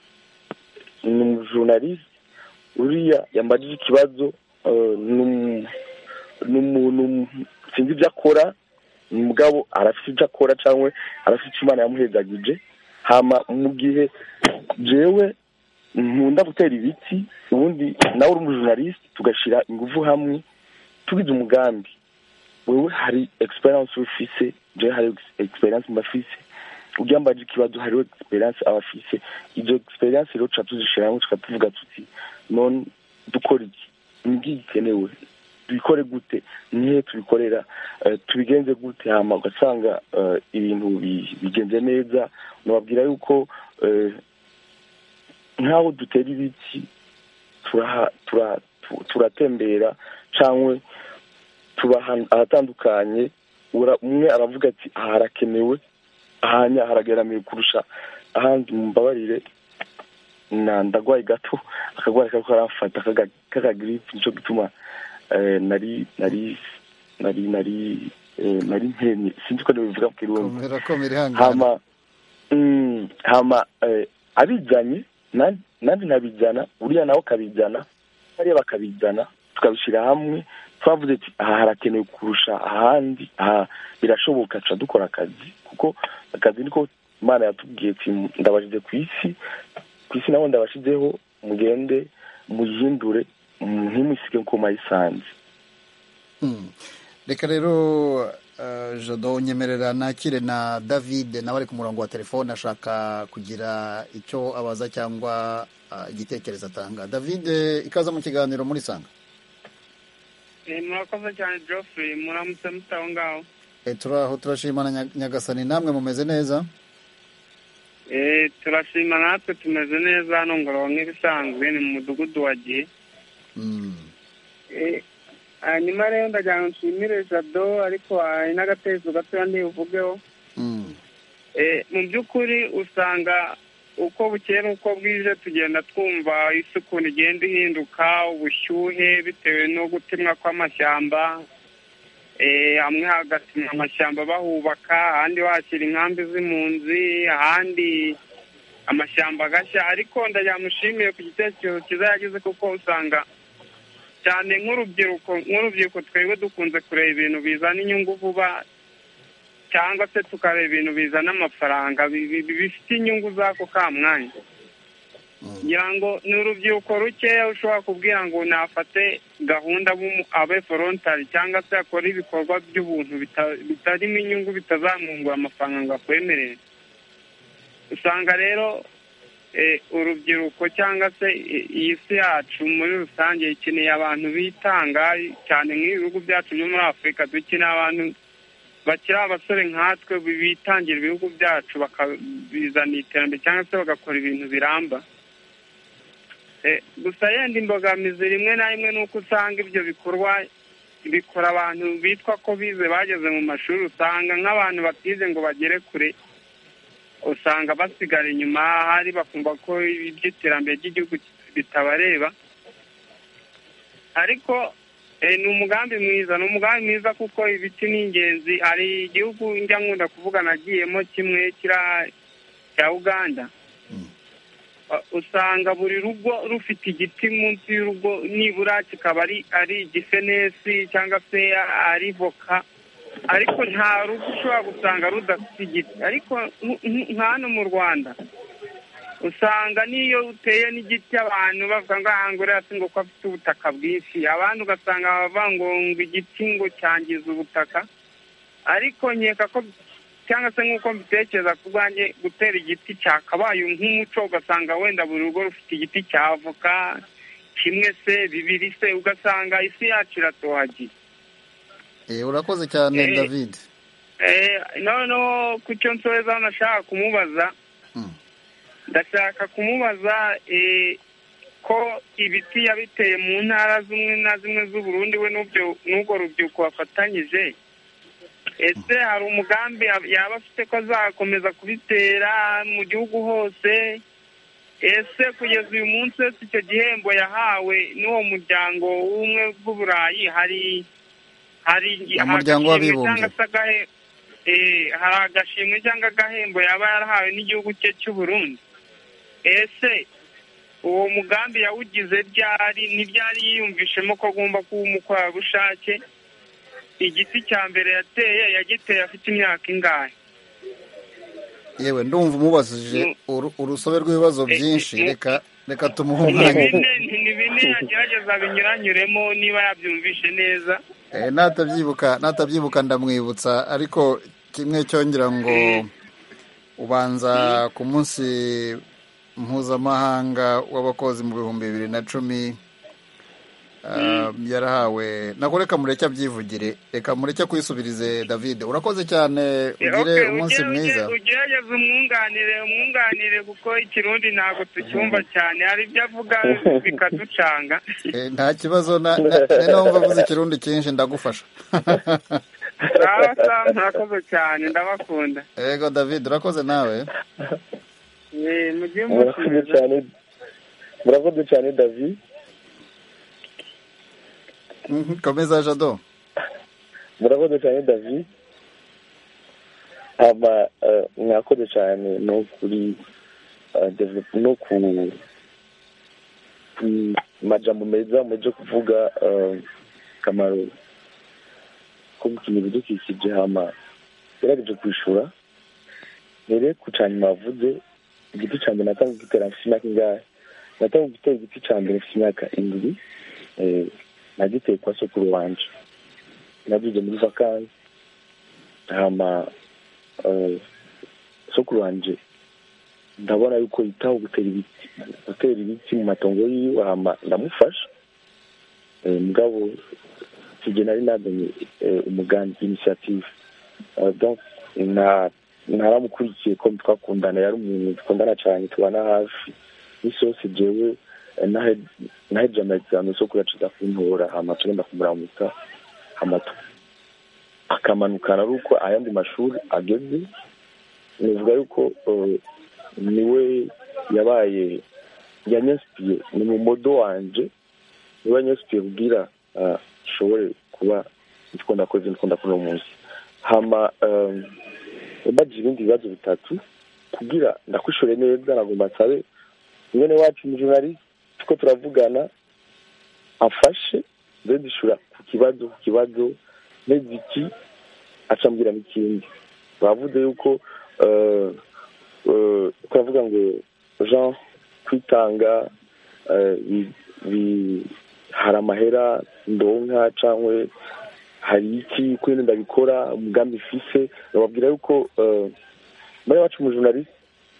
ni umujournaliste uriya yambajije ikibazo eh, ni umuntu sinzi ibyo akora mugabo arafite ibyo akora cyangwa arafite icyo imana yamuhezagije hama mu gihe jewe nkunda gutera ibiti ubundi nawe uri umujournaliste tugashyira ingufu hamwe tugize umugambi wewe hari experience ufise jewe hari experience mbafise uryambaje ikibazo hariho experience abafise izo experience rero tuca tuzishira hamwe tukatuvuga tuti none dukora iki nibwo gikenewe tubikore gute nihe tubikorera eh, tubigenze gute hama ugasanga eh, ibintu bi- bigenze neza nababwira yuko eh, nk'aho dutera ibiti turaha- tura- tu- turatembera cyangwa tuba ahan- ahatandukanye ura- umwe aravuga ati aha harakenewe ahanya harageramiwe kurusha ahandi mumbabarire na ndagwaye gato akagwara kako karamfata k'aga- k'akagiripe nico gituma eh, nari nari nari nari eh, nari nkenye sinzi ko nibivuga mu kirundi komera komera ihangane hama mm, hama eh, abijanye nan- nandi nabijana uriya nawe akabijana bariya bakabijana tukabishyira hamwe twavuze ati aha harakenewe kurusha ahandi aha birashoboka tuca dukora akazi kuko akazi niko imana yatubwiye ati ndabashyize ku isi ku isi nabo ndabashyizeho mugende muyihindure mm, ntimusige nko mayisanze Mm. reka rero uh, jado nyemerera nakire na david nawe ari ku murongo wa telefone ashaka kugira icyo abaza cyangwa uh, igitekerezo atanga david ikaza mu kiganiro muri sanga murakoze cyane geoffrey muramutse mute aho ngaho e, turaho turashimana Nya- nyagasani namwe mumeze neza Eh, turashima natwe tumeze neza hano ngororero nk'ibisanzwe ni mu mudugudu wa gihe mm. Eh, hanyuma rero ndagira ngo nshimire jado ariko hari n'agatekerezo gatoya ntibuvugeho Mm. Eh, mu by'ukuri usanga uko bukeye n'uko bwije tugenda twumva isi ukuntu igenda ihinduka ubushyuhe bitewe no gutemwa kw'amashyamba Eh, hamwe hagatemwa amashyamba bahubaka ahandi bahashyira inkambi z'impunzi ahandi amashyamba agashya ariko ndagira mushimiye ku gitekerezo cyiza yagize kuko usanga cyane nk'urubyiruko nk'urubyiruko twebwe dukunze kureba ibintu bizana inyungu vuba cyangwa se tukareba ibintu bizana amafaranga bi- bi- bi- bifite inyungu z'ako ka mwanya ngira ngo ni urubyiruko rukeya ushobora kubwira ngo nafate gahunda abe- abe volontari cyangwa se akore ibikorwa by'ubuntu bita- bitarimo inyungu bitazamwungura amafaranga ngo akwemerere usanga rero eh, urubyiruko cyangwa se i- iyi si yacu muri rusange ikeneye abantu bitanga cyane nk'ibihugu byacu byo muri afurika dukeneye abantu bakiri abasore nkatwe bi- bitangira ibihugu byacu bakabizana iterambere cyangwa se bagakora ibintu biramba Eh, gusa yenda imbogamizi rimwe na rimwe ni uko usanga ibyo bikorwa bikora abantu bitwa ko bize bageze mu mashuri usanga nk'abantu batize ngo bagere kure usanga basigara inyuma hari bakumva ko iby'iterambere ry'igihugu bitabareba ariko eh, ni umugambi mwiza ni umugambi mwiza kuko ibiti ni ingenzi hari igihugu njya nkunda kuvuga nagiyemo kimwe kira cya uganda Uh, usanga buri rugo rufite igiti munsi y'urugo nibura kikaba ari ari igifenesi cyangwa se ari voka ariko nta rugo ushobora gusanga rudafite igiti ariko nk- nk- nka hano mu rwanda usanga n'iyo uteye n'igiti abantu bavuga ngo aha ngo uriya si ngo ko afite ubutaka bwinshi abandi ugasanga bavuga ngo ngo igiti ngo cyangiza ubutaka ariko nkeka ko cyangwa se nk'uko mbitekereza ku bwanjye gutera igiti cyakabaye nk'umuco ugasanga wenda buri rugo rufite igiti cya avoka kimwe se bibiri se ugasanga isi yacu iratohagiye e, urakoze cyane Eh. david Eh, noneho ku cyo nsorezaho nashaka kumubaza Mm. ndashaka kumubaza eh, ko ibiti yabiteye mu ntara zimwe na zimwe z'uburundi we n'ubyo- n'ubwo rubyiruko bafatanyije ese hari umugambi yab- yaba afite ko azakomeza kubitera mu gihugu hose ese kugeza uyu munsi wese icyo gihembo yahawe n'uwo muryango w'ubumwe bw'uburayi hari hari Umuryango agashimwe w'abibumbye. cyangwa se agahe- eh, hari agashimwe cyangwa agahembo yaba yarahawe n'igihugu cye cy'u Burundi ese uwo mugambi yawugize ryari ntibyari yiyumvishemo ko agomba kuba umukorerabushake igiti cya mbere yateye yagiteye afite imyaka ingahe yewe ndumva umubajije Mm. uru- urusobe rw'ibibazo Eh, byinshi eh, reka reka tumuhe ni umwanya bine ni bine yagerageza binyuranyuremo niba yabyumvishe neza Eh, natabyibuka natabyibuka ndamwibutsa ariko kimwe cyongera ngo Eh. ubanza ku munsi mpuzamahanga w'abakozi mu bihumbi bibiri na cumi Ah, yarahawe nako reka mureke abyivugire reka mureke kwisubirize david urakoze cyane ugire Okay, umunsi ujye- mwiza ujye- ugerageze umwunganire umwunganire kuko ikirundi ntabwo tucyumva cyane hari ibyo avuga bikaducanga Eh, nta kibazo na- na- na- numva avuze ikirundi cyinshi ndagufasha sawa sawa murakoze cyane ndabakunda yego david urakoze nawe Eh, mujye murakoze musubiza cyane murakoze cyane david Mhm, komeza jado murakoze cyane david hama eh, mwakoze cyane no kuri eh, develop- no ku ku majambo meza muje kuvuga eh, kamaro ko gukina ibidukikije hama gerageje kwishura mbere ku ca nyuma wavuze igiti ca mbere natanga kugitera mfite imyaka ingahe natanga gutera igiti ca mbere mfite imyaka indwi eh, nagiteye kwa sokuru wanje nagize muri vakansi hama eh, sokuru wanje ndabona yuko yitaho gutera ibiti gutera ibiti mu matongo yiwe hama ndamufasha Eh, mugabo sije nari nazanye eh, umugambi initiative Eh, donc na naramukurikiye ko twakundana yari umuntu dukundana cyane tubana hafi isi yose jewe eh, nahe- naheje amazame sokuru yaciza kuntora hama tugenda kumuramutsa hama tu- akamanukana ari uko ayandi mashuri ageze nivuga yuko eh, niwe yabaye yanyasipiye ni mu modo wanje niwe yanyasipiye kugira eh, nshobore kuba ndiko ndakora ivyo ndiko ndakora uno munsi hama eh, yambajije ibindi bibazo bitatu kugira ndakwishure neza nagomba nsabe mwene wacu umujournaliste tuko turavugana afashe nze dushura ku kibazo ku kibazo neza iki acambwira n'ikindi bavuze yuko eh, eh, turavuga ngo jean kwitanga eh, bi- bi- hari amahera ndonka cyangwa hari iki kuri ndabikora umugambi ifise bababwira yuko eh, muri wacu umujournaliste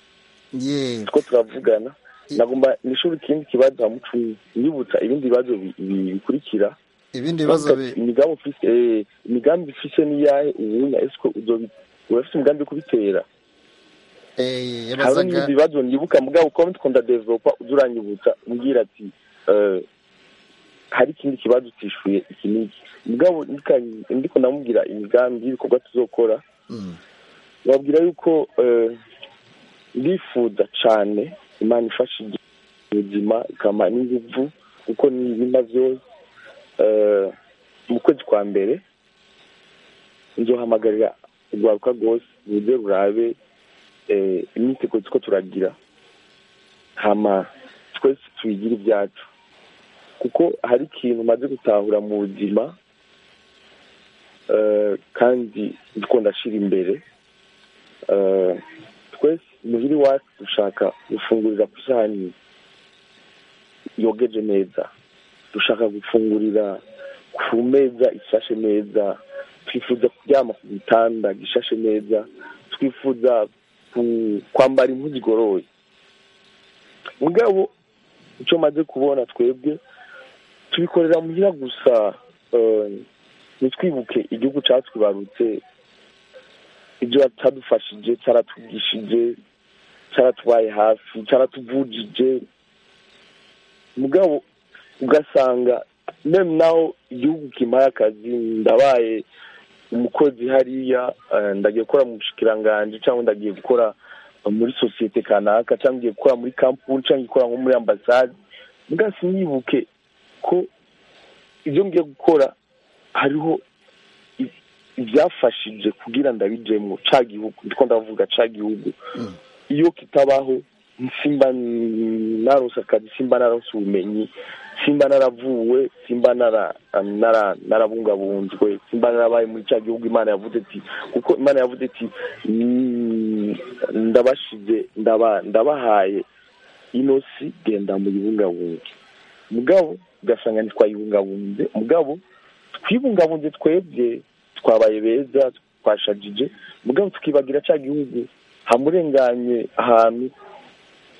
ye two turavugana nagomba nishuri ikindi kibazo hamucumi nyibutsa ibindi bibazo bi- bi- bikurikira ibindi bibazo bi- imigambi ufise eh, imigambi ufise niyahe ubunya esiko uzobi urafise umugambi wo kubitera eh, hariho yabazaga n'ibindi bibazo nibuka mugabo uko twakunda developa uza uranyibutsa umbwira ati eh, hari ikindi kibazo utishuye iki n'iki mugabo nika- ndiko ndamubwira imigambi y'ibikorwa tuzokora Mm. babwira yuko eh, ndifuza cane imana ifasha ubuzima ikama n'inguvu kuko ni ibima byose eh, mu kwezi kwa mbere nzohamagarira urwaruka rwose ruze rurabe eh, imyiteguro tuko turagira hama twese tuyigire ibyacu kuko hari ikintu umaze gutahura mu buzima eh, kandi ndiko ndashira imbere eh, twese muhiri wacu dushaka gufungurira ku isahani yogeje neza dushaka gufungurira ku meza ishashe neza twifuza kuryama ku gitanda gishashe neza twifuza ku- kwambara impuzu igoroye mugabo icyo maze kubona twebwe tubikorera muhira gusa eh, ntitwibuke igihugu cyatwibarutse ibyo cyadufashije cyaratwigishije cyaratubaye hafi cyaratuvujije mugabo ugasanga meme naho igihugu kimpaye akazi ndabaye umukozi hariya eh, ndagiye gukora mu bushikiranganji cyangwa ndagiye gukora muri sosiyete kanaka cyangwa ngiye gukora muri kampuni cyangwa gukora nko muri ambasade mbwa sinibuke ko ibyo ngiye gukora hariho i- ibyafashije kugira ndabijemo ca gihugu ndiko ndavuga ca gihugu iyo kitabaho simba narose akazi simba narose ubumenyi simba naravuwe simba nara- nara- narabungabunzwe simba narabaye muri cya gihugu imana yavuze ati kuko imana yavuze ati "Mm, ndabashize ndaba- ndabahaye ino si genda muyibungabunge mugabo ugasanga ntitwayibungabunze mugabo twibungabunze twebwe twabaye beza twashajije mugabo tukibagira cya gihugu hamurenganye ahantu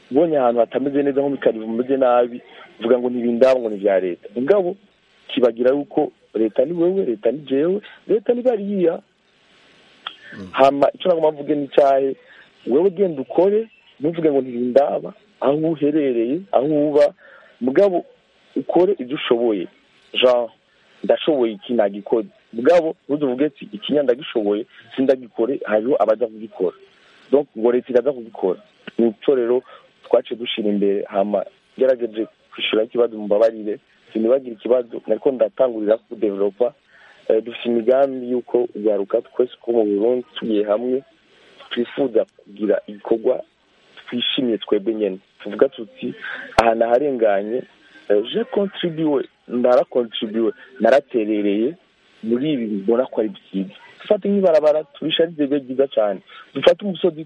ubonye ahantu hatameze neza nko mu karibu bimeze nabi uvuga ngo ntibindaba ngo ni ibya leta mugabo kibagira yuko leta ni wewe leta ni jewe leta ni bariya hama icyo nagomba mvuge ni cyahe wewe genda ukore ntuvuge ngo ntibindaba aho uherereye aho uba mugabo ukore ibyo ushoboye jean ndashoboye iki nagikoze mugabo ntuzuvuge ati ikinya ndagishoboye sindagikore hariho abaza kugikora donc ngo leta iraza kugikora ni icyo rero twaciye dushyira imbere hama gerageje kwishyura ikibazo mubabarire sinibagire ikibazo nariko ndatangurira kudevelopa dufite imigambi y'uko ugaruka twese ko mu burundi tugiye hamwe twifuza kugira igikorwa twishimiye twebwe nyine tuvuga tuti aha naharenganye je contribuwe narakontribuwe naraterereye muri ibi mbona ko ari byiza dufate nk'ibarabara turisharize bibe byiza cyane dufate umusozi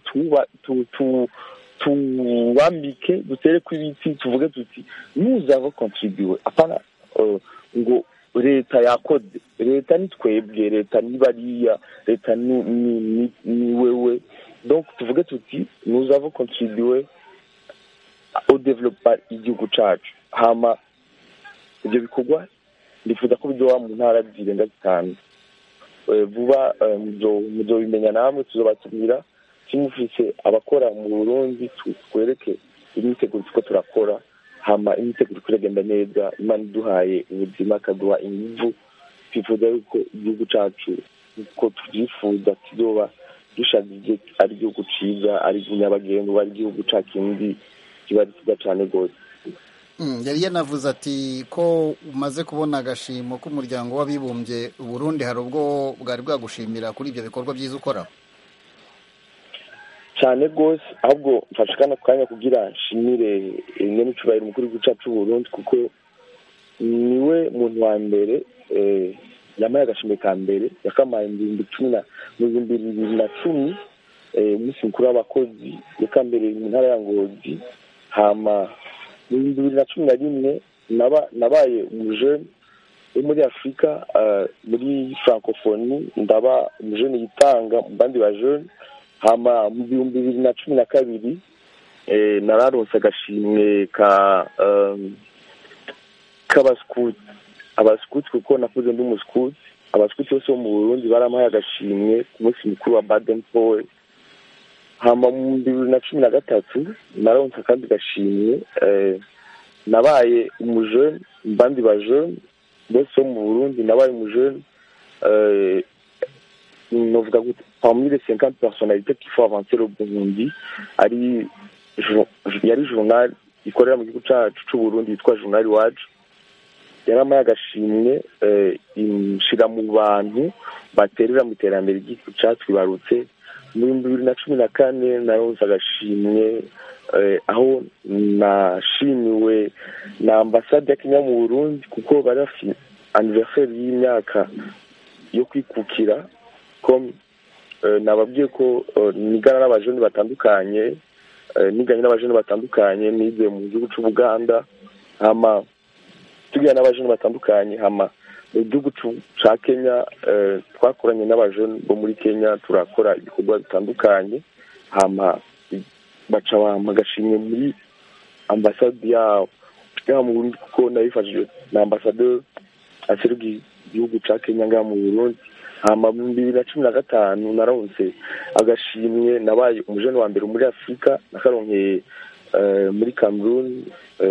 tuwambike dutereko ibiti tuvuge tuti nuzava kontribuwe apana ngo leta yakoze leta ni twebwe leta ni bariya leta ni wewe donc tuvuge tuti nuzava kontribuwe au developa igihugu cacu hama ibyo bikorwa ndifuza ko bizoba mu ntara zirenga zitanu vuba muzobimenya namwe tuzobatumira kimufise abakora mu burundi twereke imyiteguro tuko turakora hama imyiteguro iragenda neza imana iduhaye ubuzima akaduha inguvu twifuza yuko igihugu cacu uko tuvyifuza kizoba dushagije ari igihugu ciza ari nyabagendwa ari igihugu ca kindi kiba ari kiza cane rwose yari yanavuze ati ko umaze kubona agashimo k'umuryango w'abibumbye Burundi hari ubwo bwari bwagushimira kuri ibyo bikorwa byiza ukora cyane rwose ahubwo mfashe kano kanya kugira nshimire nyine n'icubahiro umukuru w'igihugu cyacu Burundi kuko niwe muntu wa mbere yamaye agashimwe ka mbere yakamaye mu bihumbi cumi na mu bihumbi bibiri na cumi umunsi mukuru w'abakozi yakambereye mu ntara ya ngozi hama mu bihumbi bibiri na cumi na rimwe nabaye umujene wo muri afurika muri francophonie ndaba umujene yitanga mu bandi bajene hama mu bihumbi bibiri na cumi na kabiri nararonse agashimwe ka k'abasikuti abasikuti kuko nakuze ndi umusikuti abasikuti bose bo mu burundi baramuhaye agashimwe ku munsi mukuru wa baden powell hama mu bibiri na cumi na gatatu naronse akandi gashimwe nabaye umujene mbandi bajene bose bo mu burundi nabaye umujene novuga gute parmi les cinquante personnalités qu'il faut avancer le burundi ari yari journal ikorera mu gihugu cacu c'uburundi yitwa journal iwacu yaramaye agashimwe inshira mu bantu baterera mu iterambere ry'igihugu catwibarutse mu bihumbi bibiri na cumi na kane naronse agashimwe aho nashimiwe na ambasade ya kenya mu burundi kuko bari bafite aniverseri y'imyaka yo kwikukira com nababwiye ko nigana n'abajene batandukanye niganye n'abajene batandukanye nize mu gihugu c'ubuganda hama tugira n'abajene batandukanye hama mu gihugu ca kenya twakoranye n'abajene bo muri kenya turakora ibikorwa bitandukanye hama baca bampa agashimwe muri ambasade yabo ngaha mu burundi kuko nabifashijwe na ambasaderi aserukiye igihugu ca kenya ngaha mu burundi hama mu bibiri na cumi na gatanu naronse agashimwe nabaye umujene wa mbere muri afurika nakaronkeye muri cameroon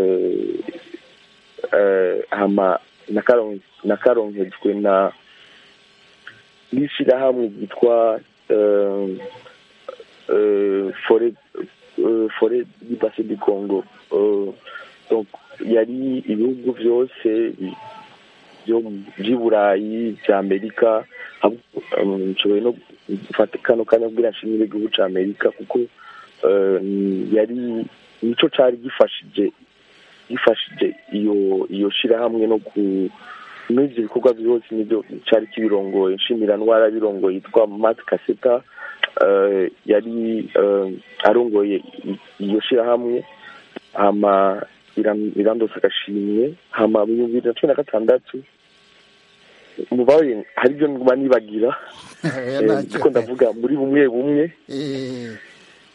hama nakaronkejwe na n'ishirahamwe ryitwa fore du base du congo donc yari ibihugu vyose by'i burayi bya amerika nshoboye no gufata kano kanya kubwira nshimire igihugu cya amerika kuko yari nico cari gifashije gifashije iyo iyo shirahamwe no ku muri ibyo bikorwa byose nibyo cari kibirongoye nshimira ntwara birongoye yitwa mat kaseta yari arongoye iyo shirahamwe hama irandose agashimwe hama mu bibiri na cumi na gatandatu mubaye hari ibyo nguma nibagira kuko ndavuga muri bumwe bumwe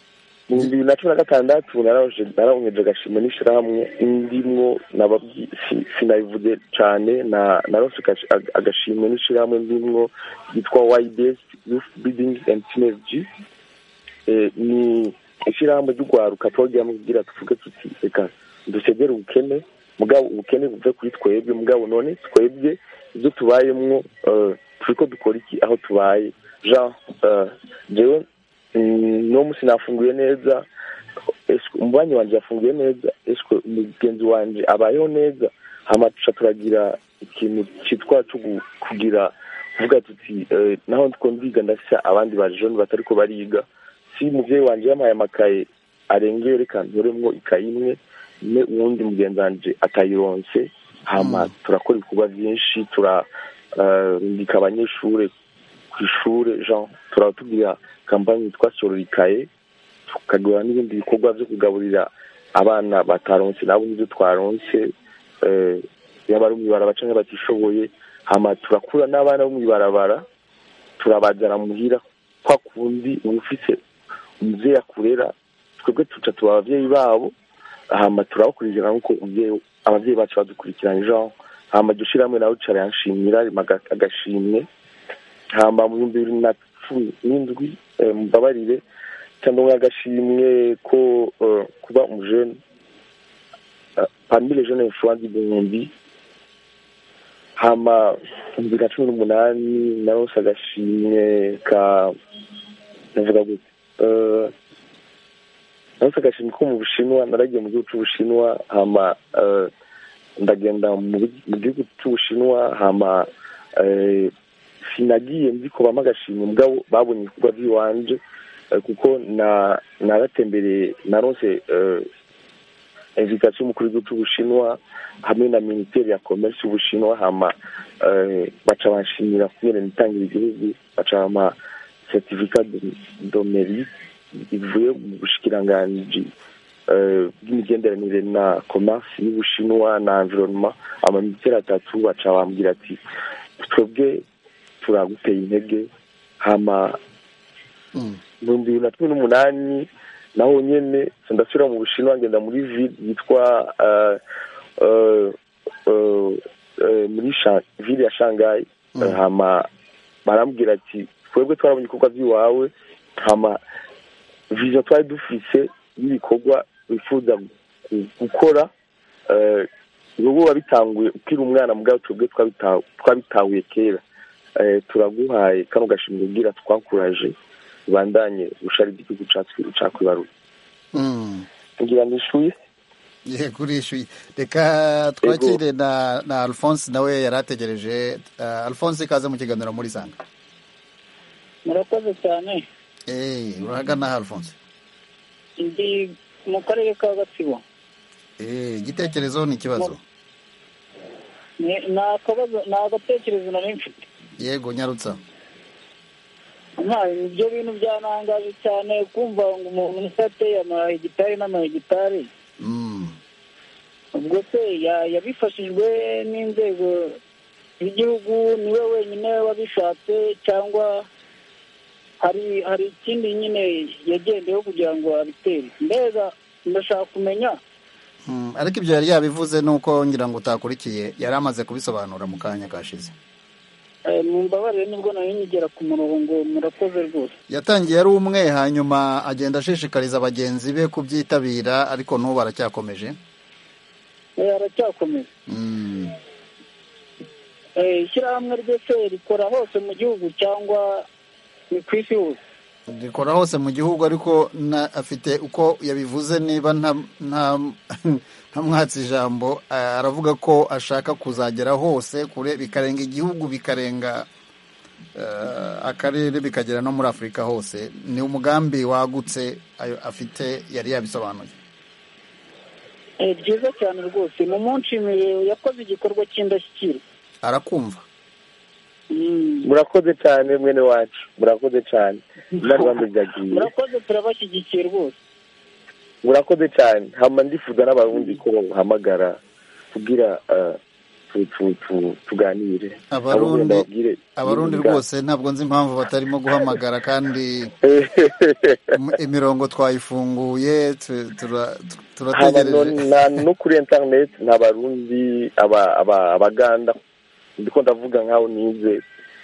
mu bihumbi bibiri na cumi na gatandatu nararonje- naronkeje agashimwe n'ishirahamwe ndimwo nababwi- si- sinabivuze cane na naronse agash- ag- agashimwe n'ishirahamwe ndimwo ryitwa ybs youth building and synergy Eh, ni ishirahamwe ry'urwaruka twagiramwo kugira tuvuge tuti reka dusegere ubukene mugabo ubukene buve kuri twebwe mugabo none twebwe ibyo tubayemwo eh, turiko dukora iki aho tubaye jean eh, jewe mm, no musi nafunguye neza Eswe- umubanyi wanje yafunguye neza eswe umugenzi wanje abayeho neza hama tuca turagira ikintu citwa co gu- kugira kuvuga tuti eh, naho ndiko ndiga ndafise abandi bajoni batariko bariga si umuvyeyi wanje yampaye amakaye arengeye reka ntoremwo ikayi imwe ne uwundi mugenzi wanje atayironse hama turakora ibikorwa vyinshi turarungika abanyeshure kw'ishure jean turatubwira kampani yitwa sororikaye tukagura n'ibindi bikorwa vyo kugaburira abana bataronse nabo nivyo twaronse eh, yaba ari mw'ibarabara canke batishoboye hama turakura n'abana bo mw'ibarabara turabazana muhira kwa kundi uba ufise umuvyeyi akurera twebwe tuca tuba abavyeyi babo hama turabakurikirana nkuko umuvyeyi abavyeyi bacu badukurikirana jean hama iryo shirahamwe nawe rica riranshimira rimpa aga- agashimwe hama mu bihumbi bibiri na cumi n'indwi eh, mumbabarire cyangwa agashimwe ko eh, kuba umujene eh, parmi les jeunes influents du Burundi hama mu bibiri na cumi n'umunani naronse agashimwe ka navuga gute Eh, naronse agashimwe ko mu bushinwa naragiye mu gihugu c'ubushinwa hama eh, ndagenda mu bi- mu gihugu c'ubushinwa hama eh, sinagiye nzi ko bampa agashimwe mugabo babonye ibikorwa by'iwanje eh, kuko na naratembereye naronse eh, invitation y'umukuru w'igihugu c'ubushinwa hamwe na minisiteri ya commerce y'ubushinwa hama eh, baca banshimira kubera nitangira igihugu baca bampa certificat de- de mérite ivuye mu bushikiranganji eh, bw'imigenderanire na commerce y'ubushinwa na environnement amaminisiteri atatu baca bambwira ati twebwe turaguteye intege hama Mm. mu bihumbi bibiri na cumi n'umunani naho nyene nca ndasubira mu bushinwa ngenda muri ville yitwa eh, eh, eh, eh, muri Sha- ville ya shanghai Mm. hama barambwira ati twebwe twarabonye ibikorwa by'iwawe hama vision twari dufise y'ibikorwa wifuza gu- gukora eh, wowe wabitanguye ukiri umwana mugabo twebwe twabita- twabitahuye kera Eh, turaguhaye kano gashimwe ubwira twakuraje ubandanye ushari igihugu cacu cakwibaruye Mm. ngira nishuye yego urishyuye reka twakire na na alphonse nawe yari ategereje Uh, alphonse ikaze mu kiganiro muri sanga murakoze cyane Eh, urahagana aha alphonse ndi mu karere ka gatsibo Eh, igitekerezo ni ikibazo Ni- ni akabazo ni agatekerezo nari mfite yego nyarutsa nta ibyo bintu byanangaje cyane kumva ngo umuntu musa ateye amahegitari n'amahegitari Mm. ubwo se ya- yabifashijwe n'inzego z'igihugu niwe wenyine wabishatse cyangwa hari hari ikindi nyine yagendeyeho kugira ngo abitere mbega ndashaka kumenya Mm, ariko ibyo yari yabivuze nuko ngira ngo utakurikiye yari amaze kubisobanura mu kanya kashize Eh, mumbabarire nibwo nari nkigera ku murongo murakoze rwose yatangiye ari umwe hanyuma agenda ashishikariza bagenzi be kubyitabira ariko n'ubu aracyakomeje Eh, aracyakomeza Mm. Eh, ishyirahamwe ryose rikora hose mu gihugu cyangwa ni ku isi hose rikora hose mu gihugu ariko na- afite uko yabivuze niba nta nta ntamwatse ijambo a- aravuga ko ashaka kuzagera hose kure bikarenga igihugu bikarenga eh, akarere bikagera no muri afurika hose ni umugambi wagutse ayo afite yari yabisobanuye Eh, byiza cyane rwose mu munshimire yakoze igikorwa cy'indashyikirwa arakumva Mm. murakoze cyane mwene wacu murakoze cyane inarwanda byagiye murakoze turabashyigikiye rwose murakoze cyane hama ndifuza n'abarundi ko bamuhamagara kugira eh, tu- tu- tu- tuganire Abarundi- Abo ndababwire abarundi ibintu bwa- rwose ntabwo nzi impamvu batarimo guhamagara kandi im- imirongo twayifunguye tu- tura- tu- haba no, turategereje na, no kuri internet nta barundi aba- aba- abaganda ndiko ndavuga nkaho nize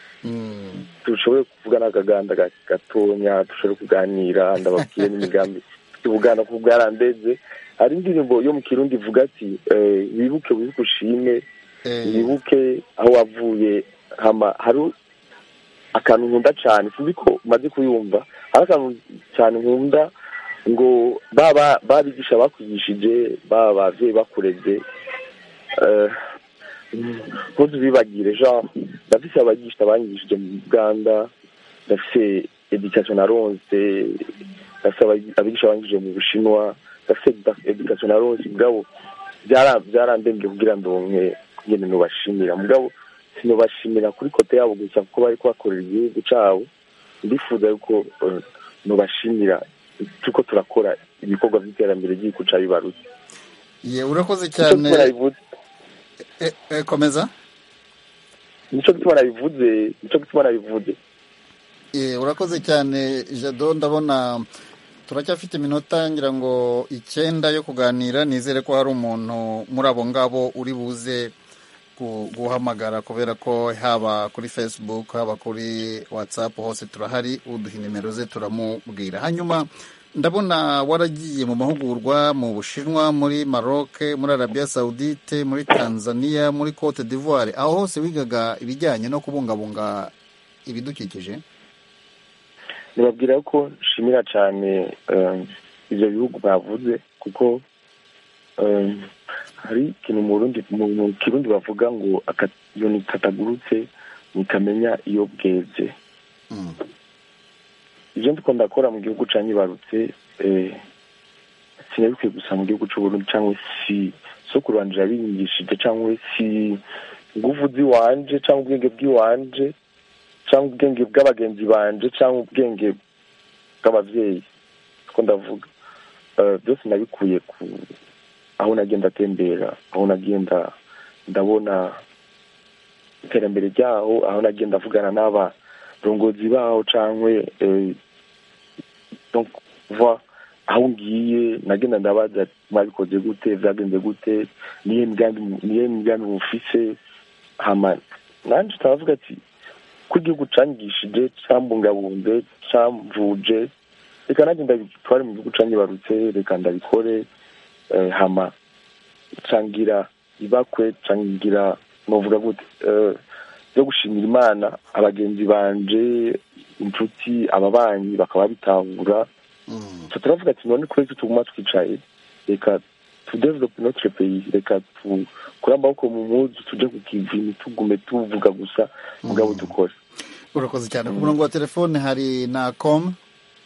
Mm. dushobore kuvugana akaganda ga- gatonya dushobore kuganira ndababwiye n'imigambi tuvugana ku bwarandeze hari indirimbo yo mu kirundi ivuga ati eh, wibuke wibuke ushime Eh, wibuke aho wavuye hama hari akantu nkunda cyane sinzi ko umaze kuyumva hari akantu cyane nkunda ngo baba babigisha bakwigishije baba ababyeyi bakureze eh, ntuzibibagire genre ndafise abagisha banyigishije mu uganda ndafise education naronse ndafise abagi- abigisha banyigishije mu bushinwa ndafise education naronse mugabo byara- byarandembye kugira ndonke ngene nubashimira mugabo sinubashimira kuri kote yabo gusa kuko bari kubakorera igihugu cabo ndifuza yuko eh, nubashimira turiko turakora ibikorwa vy'iterambere ry'igihugu ca bibarutse ye urakoze nico cyane gituma nabivuze Eh, eh, komeza nico gituma nabivuze nico gituma nabivuze Eh, urakoze cyane jado ndabona turacyafite iminota ngira ngo icyenda yo kuganira nizere ko hari umuntu muri abo ngabo uri buze gu- guhamagara kubera ko haba kuri facebook haba kuri whatsapp hose turahari uduha nimero ze turamubwira hanyuma ndabona waragiye mu mahugurwa mu bushinwa muri maroc muri arabia saudite muri tanzania muri cote d'ivoire aho hose wigaga ibijyanye no kubungabunga ibidukikije nibabwira ko nshimira cyane eh, ivyo bihugu bavuze kuko eh, hari ikintu mu Burundi mu mu kirundi bavuga ngo akanyoni katagurutse ntikamenya iyo bweze Mm. ivyo ndiko ndakora mu gihugu ca nyibarutse eh, sinabikwiye gusa mu gihugu c'uburundi cyangwa si sokuru wanje yabinyigishije cyangwa si nguvu ziwanje cyangwa ubwenge bw'iwanje cyangwa ubwenge bw'abagenzi banje cyangwa ubwenge bw'abavyeyi ko ndavuga Eh, byose nabikuye ku aho nagenda atembera aho nagenda ndabona iterambere ryaho aho nagenda avugana n'abarongozi baho cyangwa donc voir aho ngiye nagenda ndabaza mwabikoze gute vyagenze gute niye migambi niye migambi mufise hama nanje taravuga ati ko igihugu canyigishije cambungabunze camvuje reka nanjye ndabitware mu gihugu canyibarutse reka ndabikore eh, hama cangira ibakwe cangira novuga gute eh, byo gushimira imana abagenzi banje inshuti ababanyi bakaba bitahura Mm. so turavuga ati none kubera ko tuguma twicaye reka tudevelope notre pays reka tukure amaboko mu muzu tuje ku kivi ntitugume tuvuga gusa mugabo dukore urakoze cyane ku murongo wa telefone hari na com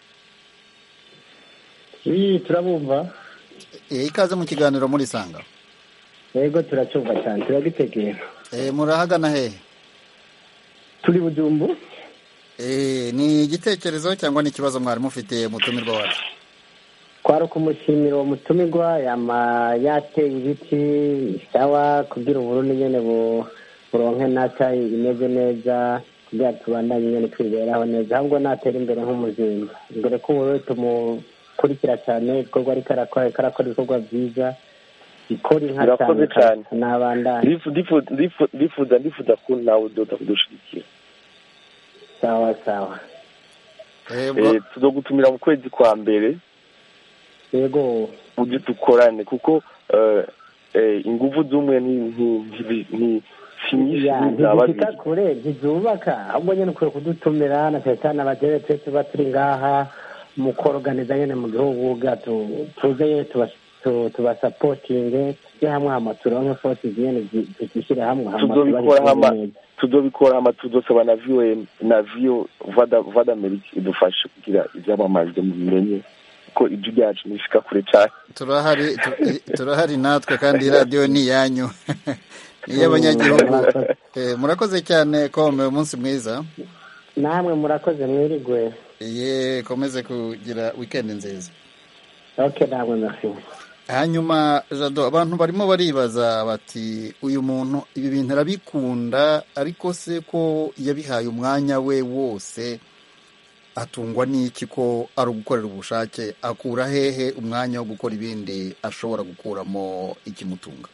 iyi turabumva Eh, ikaze mu kiganiro muri sanga yego turacyumva cyane turagitegera Eh, murahagana hehe turi bujumbu Eh, ni igitekerezo cyangwa ni ikibazo mwari mufite mutumirwa wacu kwari ukumushimira uwo mutumirwa yama yateye ibiti sawa kugira uburundi nyene bu- buronke nata imeze neza kugira tubandanye nyene twiberaho neza ahubwo natera imbere nk'umuzinga mbere ko uburundi tumukurikira cyane ibikorwa ariko arakora ariko arakora ibikorwa byiza ikora inka Murakoze cyane cyane. nabandanye Ndifu- ndifu- ndifu- ndifuza ndifuza ko nawe udoda kudushigikira sawa sawa Eh, bwo- Eh, tuzogutumira mu kwezi kwa mbere yego uje dukorane kuko eh, eh, inguvu z'umwe ni ni- ni- ni- si nyinshi Ya, ni za babiri ntizishika kure ntizubaka ahubwo nyine ukwiye kudutumira na cyane cyane abagere twe tuba turi ngaha mu koroganiza nyine mu gihugu bwacu tuze nyine tuba- tu- tubasapotinge tujye hamwe hama turonke forces nyine zi- tuzishyire hamwe hama tuzobikora tubarikore hama neza. tuzobikora hama tuzosaba na viyo na viyo vada vada amerika idufashe kugira ibyamamajwe mubimenye ko ijwi ryacu nishika kure cyane turahari tu- turahari natwe kandi iyi radiyo ni iyanyu ni iy'abanyagihugu Eh, murakoze cyane kome umunsi mwiza namwe murakoze mwirigwe ye komeze kugira wikendi nziza ok namwe merci hanyuma jado abantu barimo baribaza bati uyu muntu ibi bintu arabikunda ariko se ko yabihaye umwanya we wose atungwa n'iki ko ari ugukorera ubushake akura hehe umwanya wo gukora ibindi ashobora gukuramo ikimutunga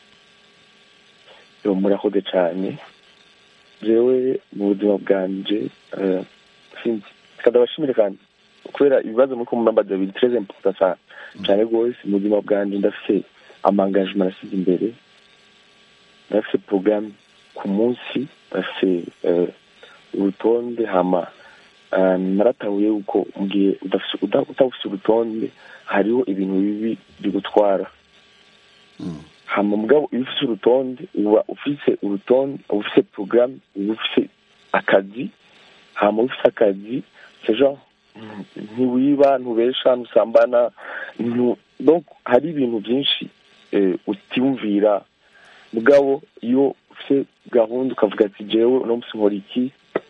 yo murakoze cyane jewe mu buzima bwanje eh, sinzi kadabashimire kandi kubera ibibazo muri kumuramba biri très important cyane cyane rwose mu buzima bwanje ndafite amangajima nasize imbere ndafite porogaramu ku munsi ndafite eh, urutonde hama eh, naratahuye yuko mu gihe udafise- uda- utafise urutonde hariho ibintu bibi bigutwara hama mugabo iyo ufise urutonde uba ufise urutonde uba ufise porogaramu uba ufise akazi hama uba ufise akazi sejo ntiwiba ntubesha ntusambana ntu- donc hari ibintu byinshi eh, utiyumvira mugabo iyo ufise gahunda ukavuga ati jewe uno munsi nkora iki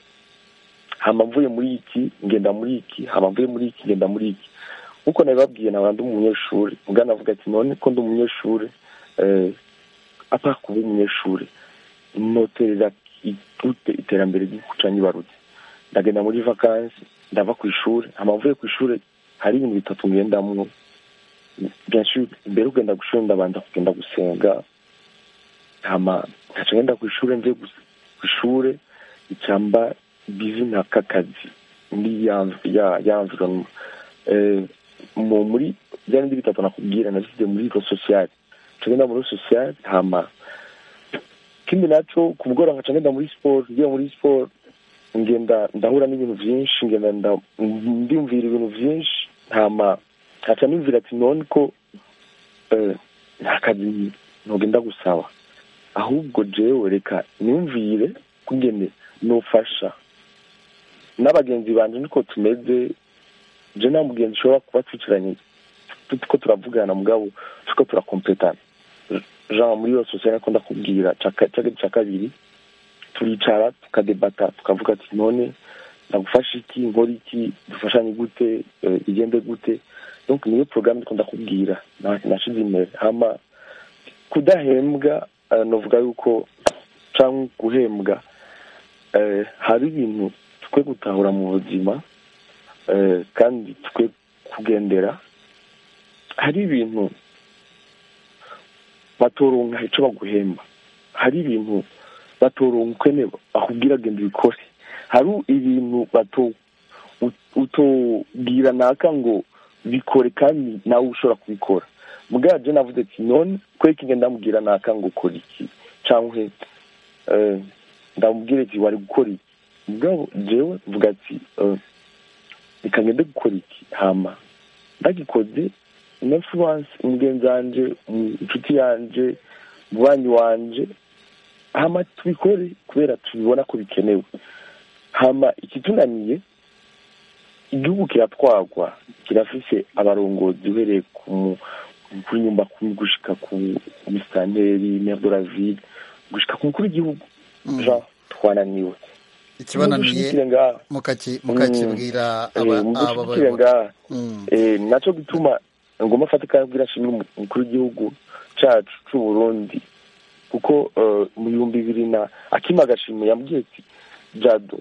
hama mvuye muri iki ngenda muri iki hama mvuye muri iki ngenda muri iki nkuko nabibabwiye naba ndi umunyeshuri mugana avuga ati none ko ndi umunyeshuri eh, apara kuba umunyeshuri noterera gute iterambere ry'igihugu ca nyibarutse ndagenda muri vakansi ndava ku ishuri hama mvuye ku ishuri hari ibintu bitatu ngendamwo bien sûr mbere ugenda ku ishuri ndabanza kugenda gusenga hama nkaca ngenda ku ishuri mvuye gus- ku ishuri icamba bizi nk'akazi muri ya ya ya environnement eh, mu muri bya bindi bitatu nakubwira nabisize muri ro social tugenda muri social hama kindi naco ku mugoroba nkaca ngenda muri sport ngiye muri sport ngenda ndahura n'ibintu vyinshi ngenda nda- ndiyumvira ibintu vyinshi hama nkaca niyumvira ati none ko eh, nta kazi ntugenda gusaba ahubwo jewe reka niyumvire kugene nofasha n'abagenzi banje niko tumeze je nta mugenzi ushobora kuba twicaranye turiko turavugana mugabo turiko turakompetana genre muri iyo sosiyete nako ndakubwira ca ka- ca- ca kabiri turicara tukadebata tukavuga ati none ndagufasha iki nkora iki dufashanye gute eh, bigende gute donc niyo porogaramu ndiko ndakubwira na- nashize imbere hama kudahembwa eh, novuga yuko canke guhembwa eh, hari ibintu twe gutahura mu buzima eh, kandi twe kugendera hari ibintu batoronka ico baguhemba hari ibintu batoronka ukene bakubwira genda ubikore hari ibintu bato ut- utobwira naka ngo bikore kandi nawe ushobora kubikora mugabo je navuze ati none kweki ngenda ndamubwira naka ngo ukora iki canke eh, ndamubwira ati wari gukora iki mugabo jewe mvuga ati eh, reka ngende gukora iki hama ndagikoze influence umugenzi wanje um, inshuti yanje mubanyi wanje hama tubikore kubera tubibona ko bikenewe hama ikitunaniye igihugu kiratwagwa kirafise abarongozi uhereye ku mu- kuri nyumba kumi gushika ku musitanteri maire de la ville gushika ku mukuru w'igihugu jean twananiwe ikibananiye Mudushigikire ngaha mukaki- mukakibwira Eh, aba aba mudushigikire bayobozi ngaha Mm. Eh, naco gituma ngomba afata ikabwira ashimira umukuru w'igihugu cacu c'uburundi kuko eh, mu bihumbi bibiri na akima agashimwe yambwiye ati jado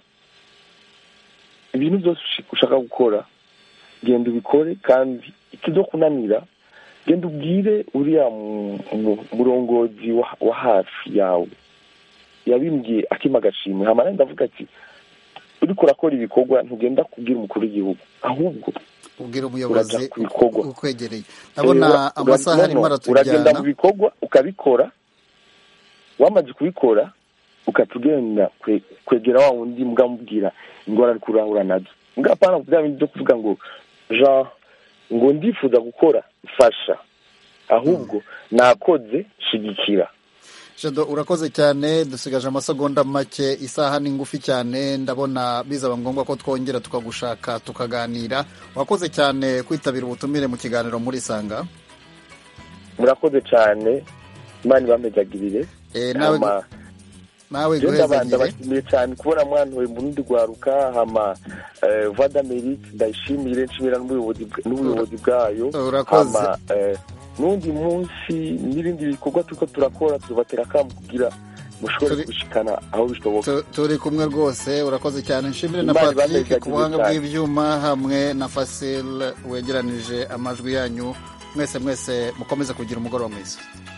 ibintu byose ushi- ushaka gukora genda ubikore kandi ikizokunanira genda ubwire uriya mu- mu- murongozi wa- wa hafi yawe yabimbwiye akima agashimwe hama nanjye ndavuga ati uriko urakora ibikorwa ntugenda kubwira umukuru w'igihugu ahubwo ubwira umuyobozi uraja ku bikorwa. ukwegereye ndabona Eh, amasaha ura- arimo no, no, uragenda aratujyana mu bikorwa ukabikora wamaze kubikora ugaca ugenda kwe- kwegera wa wundi mbwa mubwira ingorane ariko urahura nazo mbwa apana bya bindi byo kuvuga ngo jean ngo ndifuza gukora mfasha ahubwo nakoze shigikira jado urakoze cyane dusigaje amasegonda make isaha ni ngufi cyane ndabona bizaba ngombwa ko twongera tukagushaka tukaganira wakoze cyane kwitabira ubutumire mu kiganiro muri sanga murakoze cyane imana ibamezagirire Eh, nawe hama nawe je ndabanza guhezagire bashimiye cyane kubona mwantuye mu rundi rwaruka hama eh, voix d'amerique ndayishimire nshimira n'ubuyobozi bwa- n'ubuyobozi bwayo Urakoze. hama eh, n'undi munsi n'ibindi bikorwa turiko turakora tubatera akamu kugira mushobore Turi- gushikana aho bishoboka Tu- turi kumwe rwose urakoze cyane nshimire na Imana patrick ibahe ku buhanga cyane. bw'ibyuma hamwe na fasil wegeranije amajwi yanyu mwese mwese mukomeze kugira umugoroba mwiza